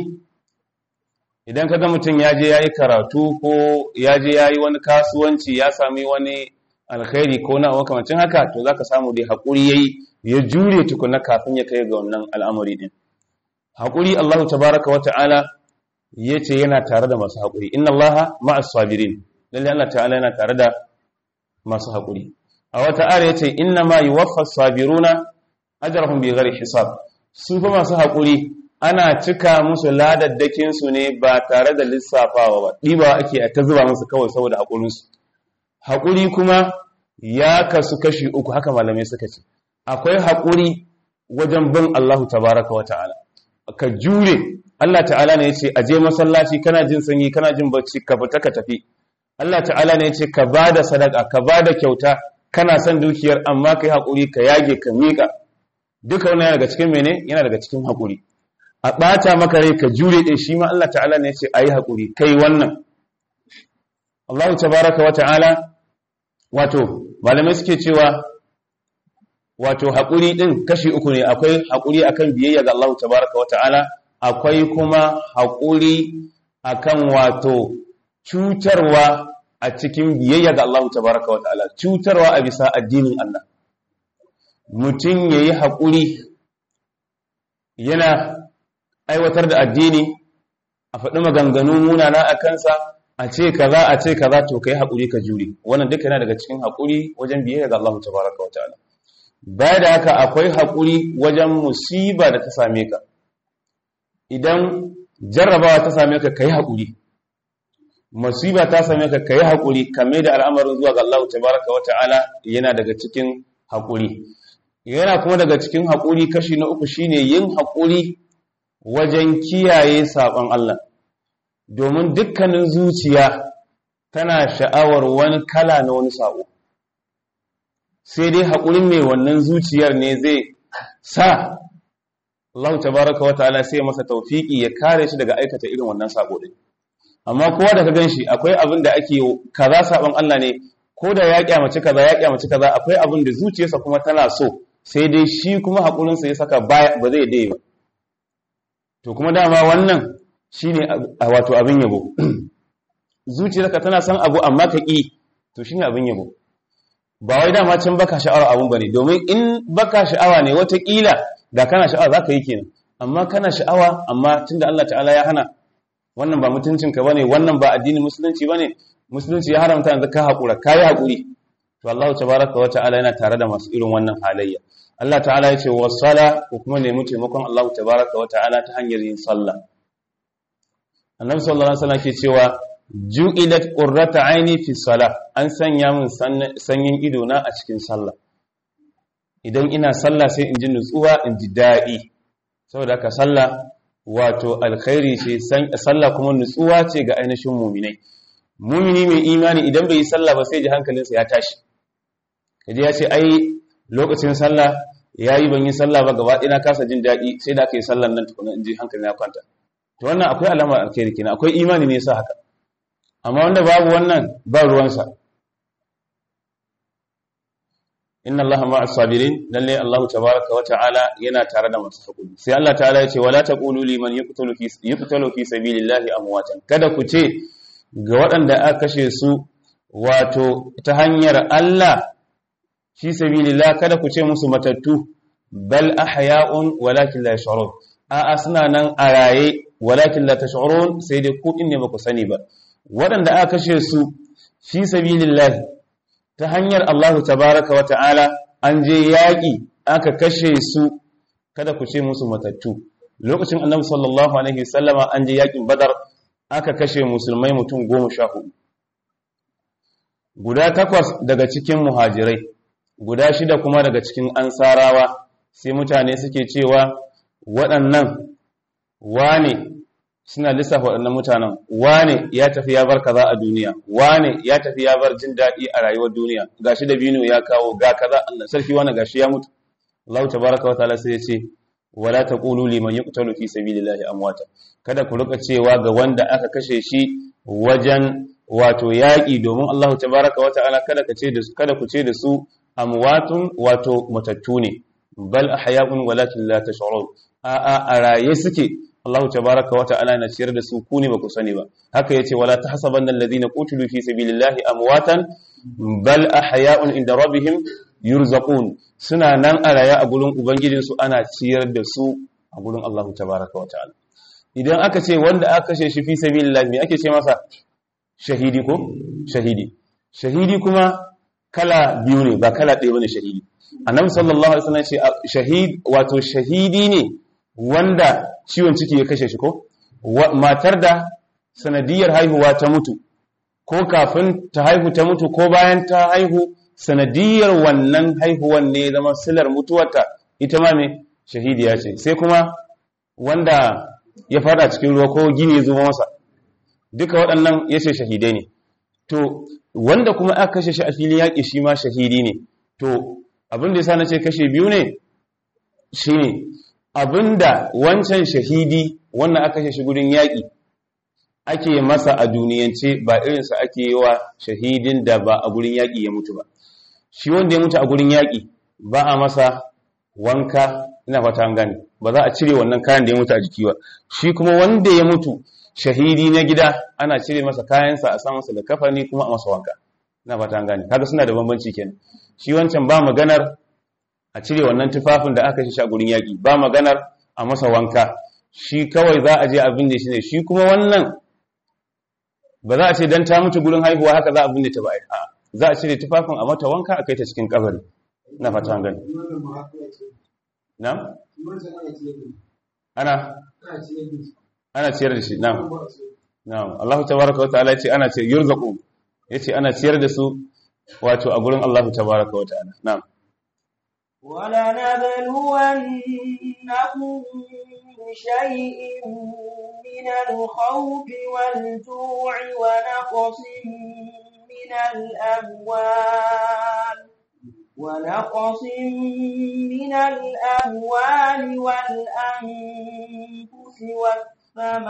idan kaga mutum ya je ya yi karatu ko ya je ya yi wani kasuwanci ya sami wani alkhairi ko na makamancin haka to za ka samu dai haƙuri ya yi ya jure tukuna kafin ya kai ga wannan al'amari ɗin haƙuri allahu tabaraka wa ta'ala ya ce yana tare da masu haƙuri inna allaha ma'as sabirin lalle allah ta'ala yana tare da masu haƙuri a wata ara ya ce inna ma yuwaffa sabiruna ajrahum bi ghairi hisab su fa masu haƙuri ana cika musu ladaddakin su ne ba tare da lissafawa ba ɗiba ake a ta zuba musu kawai saboda haƙurinsu haƙuri kuma ya kasu kashi uku haka malamai suka ce akwai haƙuri wajen bin Allahu tabaraka wa ta'ala ka jure Allah ta'ala ne ya ce aje masallaci kana jin sanyi kana jin bacci ka fita ka tafi Allah ta'ala ne ya ce ka bada sadaka ka bada kyauta kana son dukiyar amma kai haƙuri ka yage ka miƙa duka wannan yana daga cikin mene yana daga cikin haƙuri a ɓata maka rai ka jure ɗin shi ma Allah ta'ala ne ya ce ayi haƙuri kai wannan Allah tabaraka wa ta'ala wato malamai suke cewa wato haƙuri ɗin kashi uku ne akwai haƙuri akan biyayya ga Allah tabaraka wa ta'ala akwai kuma haƙuri akan wato cutarwa a cikin biyayya ga Allah tabaraka wa ta'ala cutarwa a bisa addinin Allah mutum yayi haƙuri yana aiwatar da addini a faɗi maganganu munana a kansa a ce kaza a ce kaza to kai haƙuri ka jure wannan duka yana daga cikin haƙuri wajen biyayya ga Allah tabaraka wa ta'ala baya da haka akwai haƙuri wajen musiba da ta same ka idan jarrabawa ta same ka kai haƙuri musiba ta same ka kai haƙuri kame da al'amarin zuwa ga Allah tabaraka wa ta'ala yana daga cikin haƙuri yana kuma daga cikin haƙuri kashi na uku shine yin haƙuri wajen kiyaye saɓon Allah domin dukkanin zuciya tana sha'awar wani kala na wani saƙo sai dai haƙurin mai wannan zuciyar ne zai sa Allah tabaraka wa ta'ala sai masa taufiki ya kare shi daga aikata irin wannan saƙo ɗin amma kowa da ka gan shi akwai abin da ake kaza saɓon Allah ne ko da ya kyamaci kaza ya kyamaci kaza akwai abin da zuciyarsa kuma tana so sai dai shi kuma haƙurinsa ya saka ba zai dai ba to kuma dama wannan shine wato abin yabo zuciyarka tana son abu amma ka ƙi to shine abin yabo ba wai dama can baka sha'awar abun bane domin in baka sha'awa ne watakila da kana sha'awa zaka yi kenan amma kana sha'awa amma tunda Allah ta'ala ya hana wannan ba mutuncinka bane wannan ba addinin musulunci bane musulunci ya haramta yanzu ka haƙura ka yi haƙuri to Allah tabaraka wa ta'ala yana tare da masu irin wannan halayya Allah ta'ala ya ce wa sala ko kuma nemi taimakon Allah tabaraka wa ta'ala ta hanyar yin sallah Annabi sallallahu alaihi wasallam ke cewa ju'ilat qurrata aini fi salah an sanya min sanyin ido na a cikin sallah idan ina sallah sai in ji nutsuwa in ji daɗi saboda ka sallah wato alkhairi ce sallah kuma nutsuwa ce ga ainihin muminai mumini mai imani idan bai yi sallah ba sai ji hankalinsa ya tashi kaje ya ce ai lokacin sallah yayi ban yi sallah ba gaba ɗaya kasa jin daɗi sai da aka yi sallan nan tukuna in ji hankalin ya kwanta to wannan akwai alamar alkhairi kenan akwai imani ne yasa haka amma wanda babu wannan ba ruwansa inna allaha ma'a sabirin lalle allahu tabaraka wa ta'ala yana tare da masu hakuri sai allah ta'ala ya ce wala taqulu liman yuqtalu fi yuqtalu fi sabilillahi amwatan kada ku ce ga waɗanda aka kashe su wato ta hanyar Allah fi sabilillah kada ku ce musu matattu bal ahya'un walakin la yash'urun a'a suna nan a raye walakin la tash'urun sai dai ku din ne ba ku sani ba waɗanda aka kashe su fi sabilillah ta hanyar Allah tabaraka wa ta'ala an je yaƙi aka kashe su kada ku ce musu matattu lokacin annabi sallallahu alaihi wasallama an je yaƙin badar aka kashe musulmai mutum goma sha hudu guda takwas daga cikin muhajirai guda shida kuma daga cikin ansarawa sai mutane suke cewa waɗannan wane suna lissafa waɗannan mutanen wane ya tafi ya bar kaza a duniya wane ya tafi ya bar jin daɗi a rayuwar duniya gashi da bino ya kawo ga kaza Allah sarki wani gashi ya mutu Allah tabaraka wa ta'ala sai ya ce wala taqulu liman yuqtalu fi sabilillahi amwata kada ku rika cewa ga wanda aka kashe shi wajen wato yaƙi domin Allah tabaraka wa ta'ala kada ka ce da su kada ku ce da su amwatun wato matattu ne bal ahya'un walakin la tash'urun a a a raye suke Allah tabaraka wa ta'ala na ciyar da su ku ne ba ku sani ba haka yace wala tahsabanna alladhina qutilu fi sabilillahi amwatan bal ahya'un inda rabbihim yurzaqun suna nan a raye a gurin ubangijinsu ana ciyar da su a gurin Allah tabaraka wa ta'ala idan aka ce wanda aka kashe shi fi sabilillah me ake ce masa shahidi ko shahidi shahidi kuma kala biyu ne ba kala ɗaya bane shahidi annabi sallallahu alaihi wasallam ce shahid wato shahidi ne wanda ciwon ciki ya kashe shi ko matar da sanadiyar haihuwa ta mutu ko kafin ta haihu ta mutu ko bayan ta haihu sanadiyar wannan haihuwan ne zama silar mutuwarta ita ma me shahidiya ce sai kuma wanda ya fada cikin ruwa ko gini ya zuba masa duka waɗannan ya ce shahidai ne to wanda kuma aka kashe shi a filin yaƙi shi ma shahidi ne to abin da ya sa na ce kashe biyu ne shi ne abin da wancan shahidi wannan aka kashe shi gudun yaƙi ake masa a duniyance ba irinsa ake yi wa shahidin da ba a gurin yaƙi ya mutu ba shi wanda ya mutu a gurin yaƙi ba a masa wanka ina fata an gane ba za a cire wannan kayan da ya mutu a jiki ba shi kuma wanda ya mutu shahidi na gida ana cire masa kayansa a sa masa da kafani kuma a masa wanka ina fata an gane kaga suna da bambanci kenan shi wancan ba maganar a cire wannan tufafin da aka shi a gurin yaƙi ba maganar a masa wanka shi kawai za a je abin da shi ne shi kuma wannan ba za a ce dan ta mutu gurin haihuwa haka za a binne ta ba a za a cire tufafin a mata wanka a kai ta cikin kabari ina fata an gane na'am ana ana ciyar da shi na'am na'am Allah tabaaraka wa ta'ala yace ana ciyar yurzaqu yace ana ciyar da su wato a gurin Allah tabaaraka wa ta'ala na'am ولنبلونكم بشيء من الخوف والجوع ونقص من الأموال ونقص من الأموال والأنفس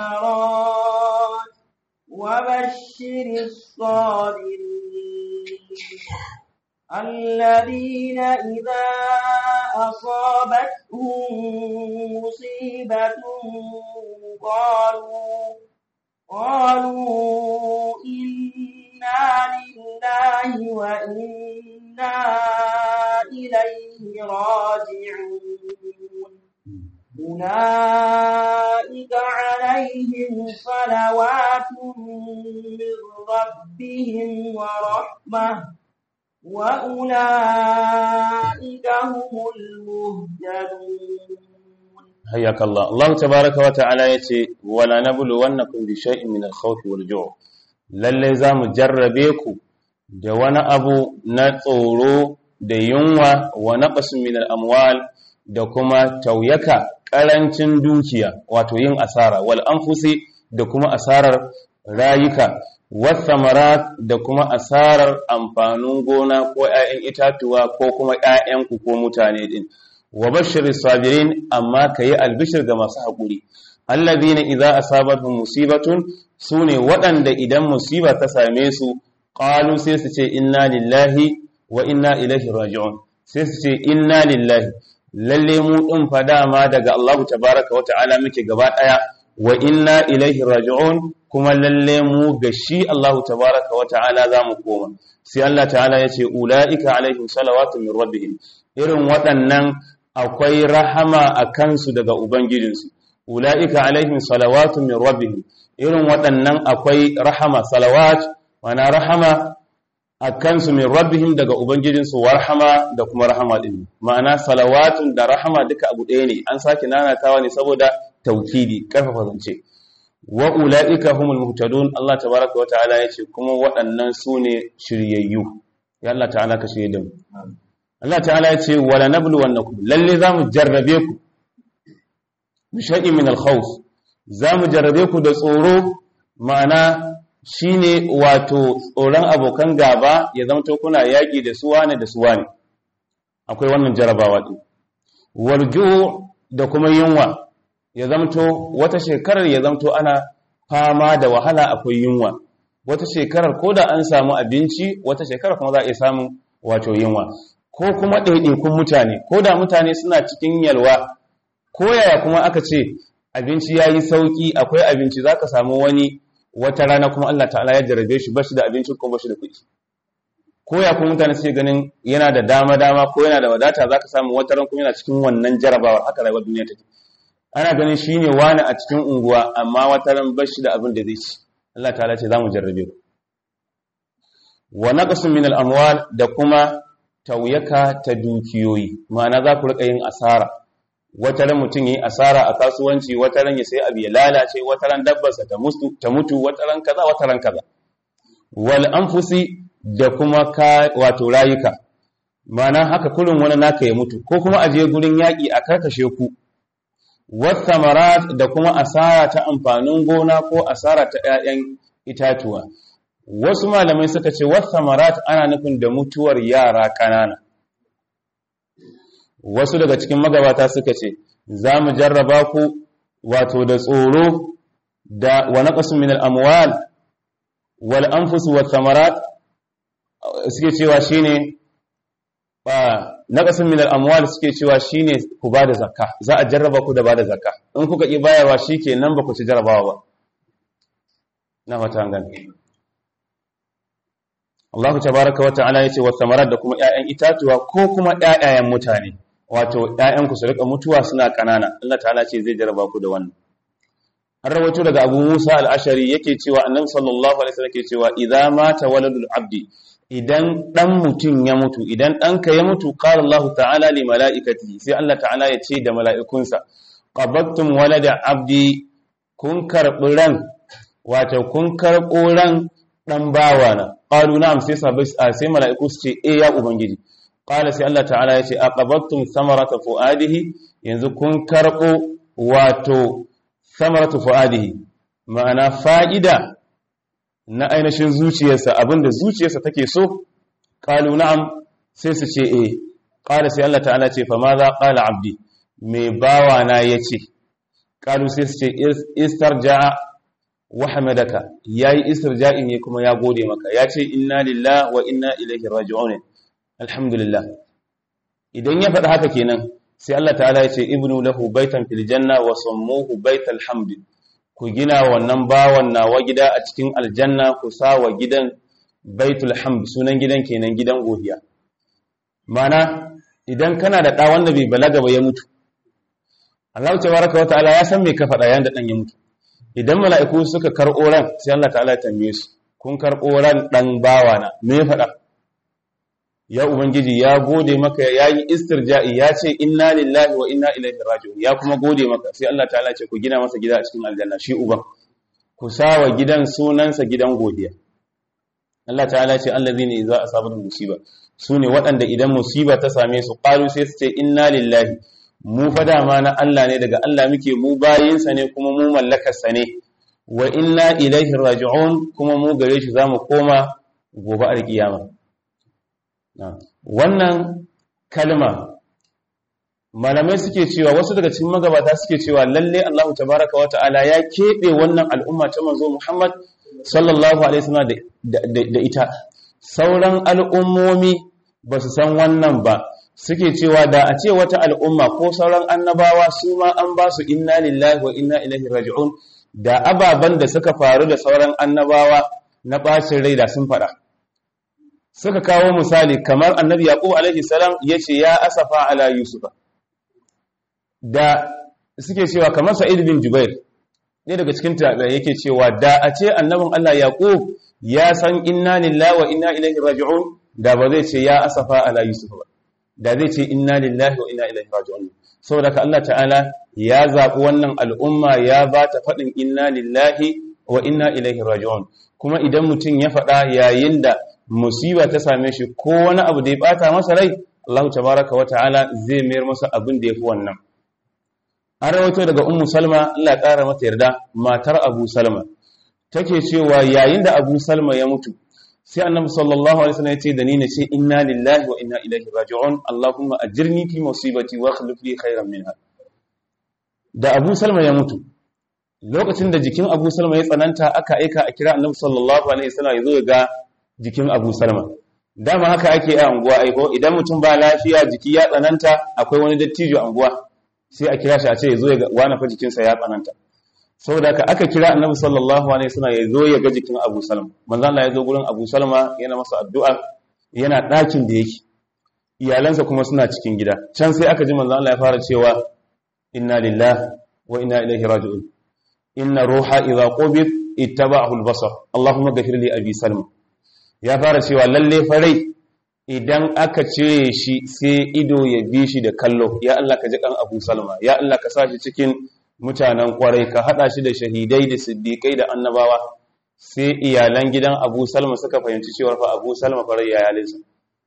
والثمرات وبشر الصابرين الذين إذا أصابتهم مصيبة قالوا قالوا إنا لله وإنا إليه راجعون أولئك عليهم صلوات من ربهم ورحمة وأولئك هم المهتدون حياك الله الله تبارك وتعالى يتي ولا نبلونكم بشيء من الخوف والجوع lalle za mu jarrabe ku da wani abu na tsoro da yunwa wa naqsin min al-amwal da kuma tauyaka ƙarancin dukiya wato yin asara wal anfusi da kuma asarar rayuka wasamarat da kuma asarar amfanin gona ko 'ya'yan itatuwa ko kuma 'ya'yanku ko mutane din wa bashirin sabirin amma ka yi albishir ga masu haƙuri allazina idza asabatuhum musibatun sune waɗanda idan musiba ta same su qalu sai su ce inna lillahi wa inna ilaihi raji'un sai su ce inna lillahi lalle mu din fa dama daga Allah tabaaraka wa ta'ala muke gaba daya wa inna ilaihi raji'un kuma lalle mu ga shi Allah tabaaraka wa ta'ala zamu koma sai Allah ta'ala yace ulaika alaihim salawatu min rabbihim irin waɗannan akwai rahama a kansu daga ubangijinsu ula'ika alaihim salawatu min rabbihim irin waɗannan akwai rahama salawat wana rahama a kansu min rabbihim daga ubangijinsu warhama da kuma rahama din ma'ana salawatun da rahama duka abu ɗaya ne an sake nanatawa ne saboda taukidi karfafa zance wa ula'ika humul muhtadun Allah tabaraka wa ta'ala yace kuma waɗannan su ne shiryayyu ya Allah ta'ala ka shirye da mu Allah ta'ala yace wala nabluwannakum lalle zamu jarrabe ku bishai'in min al-khawf zamu jarrabe ku da tsoro ma'ana shine wato tsoron abokan gaba ya zamto kuna yaki da suwa ne da suwa ne akwai wannan jarabawa din warju da kuma yunwa ya zamto wata shekarar ya zamto ana fama da wahala akwai yunwa wata shekarar ko da an samu abinci wata shekarar kuma za a iya samun wato yunwa ko kuma ɗaiɗaikun mutane ko da mutane suna cikin yalwa ko yaya kuma aka ce abinci ya yi sauƙi akwai abinci za ka samu wani wata rana kuma Allah ta'ala ya jarabe shi ba shi da abinci ko ba shi da kuɗi ko ya kuma mutane suke ganin yana da dama dama ko yana da wadata za ka samu wata ran kuma yana cikin wannan jarabawar haka rayuwar duniya take ana ganin shi ne wani a cikin unguwa amma wata ran ba shi da abin da zai ci Allah ta'ala ce za mu jarrabe ku wa naqsun min al-amwal da kuma tauyaka ta dukiyoyi ma'ana za ku rika yin asara wata ran mutum yi asara a kasuwanci wata ran ya sai abu ya lalace wata ran dabbarsa ta mutu ta mutu wata ran kaza wata ran kaza wal anfusi da kuma ka wato rayuka ma'ana haka kullun wani naka ya mutu ko kuma aje gurin yaki a karkashe ku wasamarat da kuma asara ta amfanin gona ko asara ta 'ya'yan itatuwa wasu malamai suka ce wasamarat ana nufin da mutuwar yara kanana wasu daga cikin magabata suka ce za mu jarraba ku wato da tsoro da wa naqasun min al-amwal wal anfus wa thamarat suke cewa shine ba naqasun min al-amwal suke cewa shine ku bada zakka za a jarraba ku da bada zakka in kuka ki bayarwa shikenan ba ku ci jarrabawa ba na fata gani Allah tabaraka wa ta'ala yace wa thamarat da kuma ƴaƴan itatuwa ko kuma ƴaƴayen mutane wato ƴaƴanku su rika mutuwa suna kanana Allah ta'ala ce zai jarraba ku da wannan an rawaito daga Abu Musa al-Ashari yake cewa Annabi sallallahu alaihi wasallam yake cewa idza mata waladul abdi idan dan mutun ya mutu idan danka ya mutu qala Allah ta'ala li malaikatihi sai Allah ta'ala ya ce da mala'ikunsa qabattum walada abdi kun karbi ran wato kun karbo ran dan bawana qalu na'am sai sabai sai mala'iku su ce eh ya ubangiji qala sai Allah ta'ala ya ce aqabattum samarata fuadihi yanzu kun karbo wato samaratu fuadihi ma'ana fa'ida na ainihin zuciyarsa abinda zuciyarsa take so qalu na'am sai su ce eh qala sai Allah ta'ala ce fa ma za qala abdi me bawa na yace qalu sai su ce istarja'a wa hamadaka yayi istirja'i ne kuma ya gode maka ya ce inna lillahi wa inna ilaihi raji'un alhamdulillah idan ya faɗi haka kenan sai Allah ta'ala ya ce ibnu lahu baitan fil janna wa sammuhu baital hamd ku gina wannan bawan nawa gida a cikin aljanna ku sa wa gidan baitul hamd sunan gidan kenan gidan godiya mana idan kana da ɗa wanda bai balaga ba ya mutu Allah tabaraka wa ta'ala ya san me ka faɗa yayin da dan ya mutu idan mala'iku suka karɓo ran sai Allah ta'ala ya tambaye su kun karɓo ran dan bawana me ya faɗa ya ubangiji ya gode maka ya yi istirja'i ya ce inna lillahi wa inna ilaihi raji'un ya kuma gode maka sai Allah ta'ala ce ku gina masa gida a cikin aljanna shi uban ku sawa gidan sunansa gidan godiya Allah ta'ala ce allazina idza asabatu musiba sune waɗanda idan musiba ta same su qalu sai su ce inna lillahi mu fa dama na Allah ne daga Allah muke mu bayinsa ne kuma mu mallakarsa ne wa inna ilaihi raji'un kuma mu gare shi zamu koma gobe alkiyama wannan kalma malamai suke cewa wasu daga cikin magabata suke cewa lalle Allah tabaraka wa ta'ala ya keɓe wannan al'umma ta manzo Muhammad sallallahu alaihi wasallam da ita sauran al'ummomi ba su san wannan ba suke cewa da a ce wata al'umma ko sauran annabawa su ma an ba su inna lillahi wa inna ilaihi raji'un da ababan da suka faru da sauran annabawa na bacin rai da sun faɗa suka kawo misali kamar annabi yaqub alaihi salam yace ya asafa ala yusufa da suke cewa kamar sa'id bin jubair ne daga cikin tabi'a yake cewa da a ce annabin Allah yaqub ya san inna lillahi wa inna ilaihi raji'un da ba zai ce ya asafa ala yusufa ba da zai ce inna lillahi wa inna ilaihi raji'un saboda ka Allah ta'ala ya zabi wannan al'umma ya ba ta fadin inna lillahi wa inna ilaihi raji'un kuma idan mutum ya faɗa yayin da musiba ta same shi ko wani abu da ya bata masa rai Allah tabaraka wa ta'ala zai mayar masa abin da yafi wannan an rawaito daga ummu salma Allah ya kara mata yarda matar abu salma take cewa yayin da abu salma ya mutu sai annabi sallallahu alaihi wasallam ya ce da ni ne ce inna lillahi wa inna ilaihi raji'un allahumma ajirni fi musibati wa akhlif li khairan minha da abu salma ya mutu lokacin da jikin abu salma ya tsananta aka aika a kira annabi sallallahu alaihi wasallam ya zo ya ga jikin abu salma dama haka ake a anguwa aiko idan mutum ba lafiya jiki ya tsananta akwai wani dattijo a anguwa sai a kira shi a ce ya zo ya ga wani fa jikinsa ya tsananta saboda haka aka kira annabi sallallahu alaihi wasallam ya zo ya ga jikin Abu Salma manzo Allah ya zo gurin Abu Salma yana masa addu'a yana ɗakin da yake iyalansa kuma suna cikin gida can sai aka ji manzo Allah ya fara cewa inna lillahi wa inna ilaihi raji'un inna ruha idha qubid ittaba'ahu al-basar Allahumma ghafir li Abi Salma ya fara cewa lalle farai idan aka cire shi sai ido ya bi shi da kallo ya Allah ka ji kan Abu Salma ya Allah ka sa shi cikin mutanen kwarai ka hada shi da shahidai da siddiƙai da annabawa sai iyalan gidan abu salma suka fahimci cewar fa abu salma farai ya yalinsa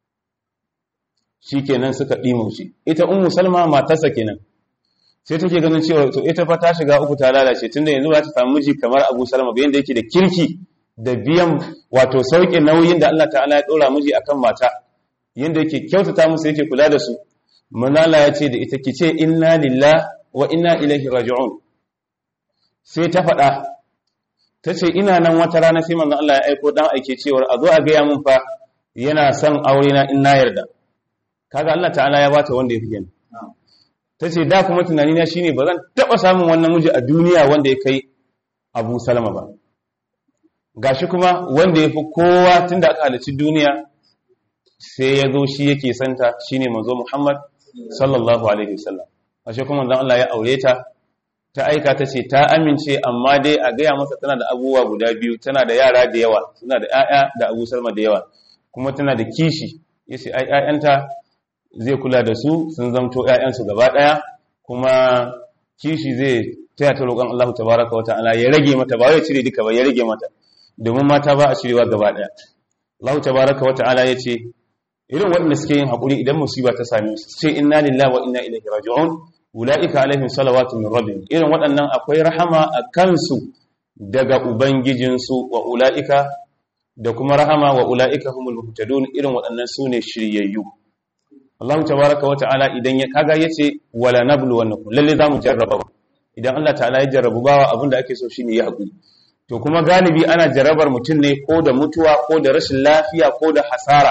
shi kenan suka ɗimo shi ita umu salma matarsa kenan sai take ganin cewa to ita fa ta shiga uku ta lalace tunda yanzu ba ta samu miji kamar abu salma bayan da yake da kirki da biyan wato sauƙin nauyin da Allah ta'ala ya ɗora miji akan mata yanda yake kyautata musu yake kula da su manala ya ce da ita ki ce inna lillahi wa inna ilaihi raji'un sai ta faɗa ta ce ina nan wata rana sai manzon Allah ya aiko dan aike cewar a zo a gaya mun fa yana son aure na in na yarda kaga Allah ta'ala ya bata wanda ya fi gani ta ce da kuma tunani na shine ba zan taɓa samun wannan miji a duniya wanda ya kai Abu Salama ba gashi kuma wanda ya fi kowa tunda aka halarci duniya sai ya zo shi yake santa shine manzo Muhammad sallallahu alaihi wasallam ashe kuma dan Allah ya aure ta ta aika ta ce ta amince amma dai a gaya masa tana da abubuwa guda biyu tana da yara da yawa tana da ƴaƴa da Abu Salma da yawa kuma tana da kishi yace ai ƴaƴanta zai kula da su sun zamto ƴaƴansu gaba ɗaya kuma kishi zai taya ta roƙon Allah tabaraka wata'ala ya rage mata ba wai cire duka ba ya rage mata domin mata ba a cirewa gaba ɗaya Allah tabaraka wata'ala yace irin waɗanda suke yin haƙuri idan musiba ta same su ce inna lillahi wa inna ilaihi raji'un ula'ika alaihim salawatu min rabbihim irin waɗannan akwai rahama a kansu daga ubangijinsu wa ula'ika da kuma rahama wa ula'ika humul muhtadun irin waɗannan sune shiryayyu Allah tabaraka wa ta'ala idan ya kaga yace wala nablu wannakum lalle zamu jarraba idan Allah ta'ala ya jarrabu bawa abinda ake so shine ya haƙuri to kuma galibi ana jarabar mutum ne ko da mutuwa ko da rashin lafiya ko da hasara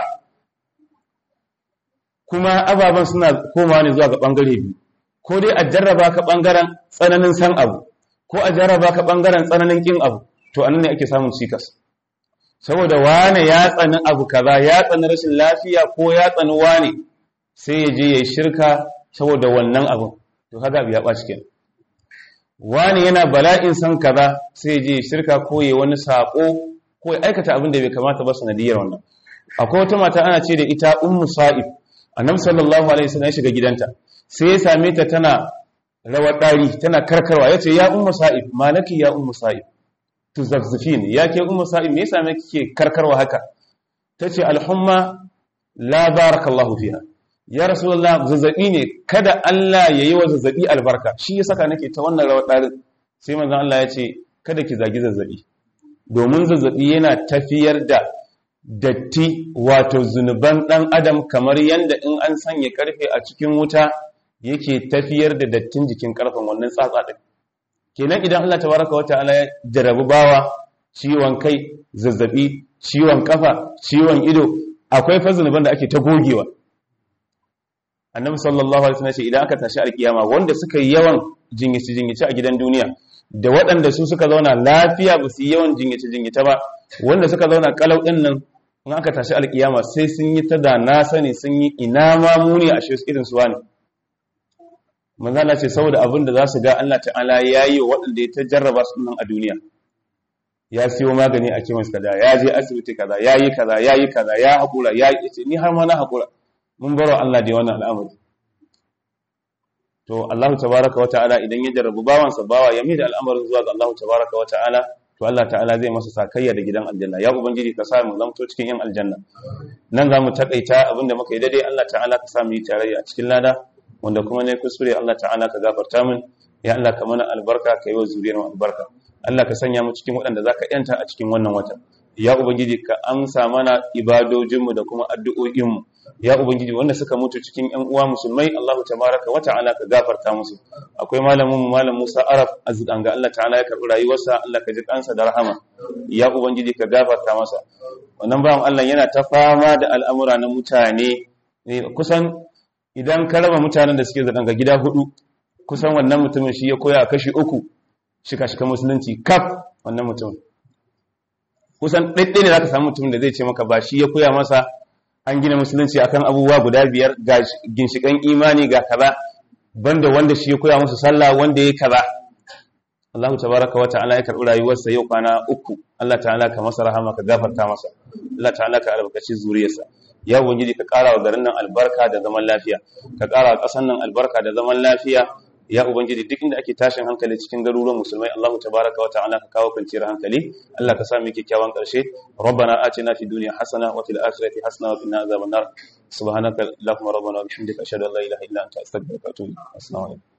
kuma ababen suna komawa ne zuwa ga ɓangare biyu ko dai a jarraba ka ɓangaren tsananin san abu ko a jarraba ka ɓangaren tsananin ƙin abu to anan ne ake samun cikas saboda wane ya tsani abu kaza ya tsani rashin lafiya ko ya tsani wane sai ya je ya yi shirka saboda wannan abin to kaga abu ya ɓaci kenan wane yana bala'in san kaza sai ya je ya shirka ko ya wani saƙo ko ya aikata abin da bai kamata ba sanadiyar wannan akwai wata mata ana ce da ita ummu sa'ib annabi sallallahu alaihi wasallam ya shiga gidanta sai ya same ta tana rawar dari tana karkarwa yace ya ummu sa'ib malaki ya ummu sa'ib tuzazzifin ya ke ummu sa'ib me yasa me kike karkarwa haka tace alhumma la barakallahu fiha ya rasulullah zazzabi ne kada Allah yayi wa zazzabi albarka shi ya saka nake ta wannan rawar dari sai manzon Allah ya ce kada ki zagi zazzabi domin zazzabi yana tafiyar da datti wato zunuban ɗan adam kamar yadda in an sanya karfe a cikin wuta yake tafiyar da dattin jikin karfen wannan tsatsa ɗin kenan idan Allah tabaraka wata ala ya jarabi bawa ciwon kai zazzabi ciwon kafa ciwon ido akwai fa zunuban da ake ta gogewa annabi sallallahu alaihi wasallam ce idan aka tashi alkiyama wanda suka yi yawan jingice jingice a gidan duniya da waɗanda su suka zauna lafiya ba su yi yawan jingice jingice ba wanda suka zauna kalau ɗin nan in aka tashi alkiyama sai sun yi ta da na sani sun yi ina ma muni a shi irin su wani manzala ce saboda abin da za su ga Allah ta'ala ya yi wa waɗanda ya ta jarraba su nan a duniya ya siyo magani a kemis kaza ya je asibiti kaza ya yi kaza ya yi kaza ya haƙura ya yi ni har ma na haƙura mun baro Allah da wannan al'amari to Allah tabaraka wa ta'ala idan ya jarrabu bawansa bawa ya mai da al'amarin zuwa ga Allah tabaraka wa ta'ala to Allah ta'ala zai masa sakayya da gidan aljanna ya ubangiji ka sa mu zamto cikin yan aljanna nan za mu takaita abinda muka yi daidai Allah ta'ala ka sa mu yi tarayya a cikin lada wanda kuma ne kuskure Allah ta'ala ka gafarta min ya Allah ka mana albarka ka yi wa zuriyar mu albarka Allah ka sanya mu cikin waɗanda zaka yanta a cikin wannan wata ya ubangiji ka amsa mana ibadojinmu da kuma addu'o'inmu ya ubangiji wanda suka mutu cikin ƴan uwa musulmai Allah tabaraka wa ta'ala ka gafarta musu akwai malamin mu malam Musa Araf azganga Allah ta'ala ya karbi rayuwarsa Allah ka ji kansa da rahama ya ubangiji ka gafarta masa wannan bawan Allah yana ta fama da al'amura na mutane kusan idan ka raba mutanen da suke zaɗanga gida hudu kusan wannan mutumin shi ya koya kashi uku shika-shika musulunci kaf wannan mutumin kusan ɗaiɗai ne za ka samu mutumin da zai ce maka ba shi ya koya masa an gina musulunci akan abubuwa guda biyar ga ginshikan imani ga kaza banda wanda shi ya koya masa sallah wanda ya kaza Allah tabaraka wa ta'ala ya karɓi rayuwarsa yau kwana uku Allah ta'ala ka masa rahama ka gafarta masa Allah ta'ala ka albarkaci zuriyarsa ya ubangiji ka ƙara wa garin nan albarka da zaman lafiya ka ƙara wa ƙasar nan albarka da zaman lafiya ya ubangiji duk inda ake tashin hankali cikin garuruwan musulmai Allahu tabaraka wa ta'ala ka kawo kwanciyar hankali Allah ka sa mu kyakkyawan ƙarshe rabbana atina fid dunya hasana wa fil akhirati hasana wa qina azaban nar subhanaka allahumma rabbana wa bihamdika ashhadu an la ilaha illa anta astaghfiruka wa atubu ilaik assalamu alaikum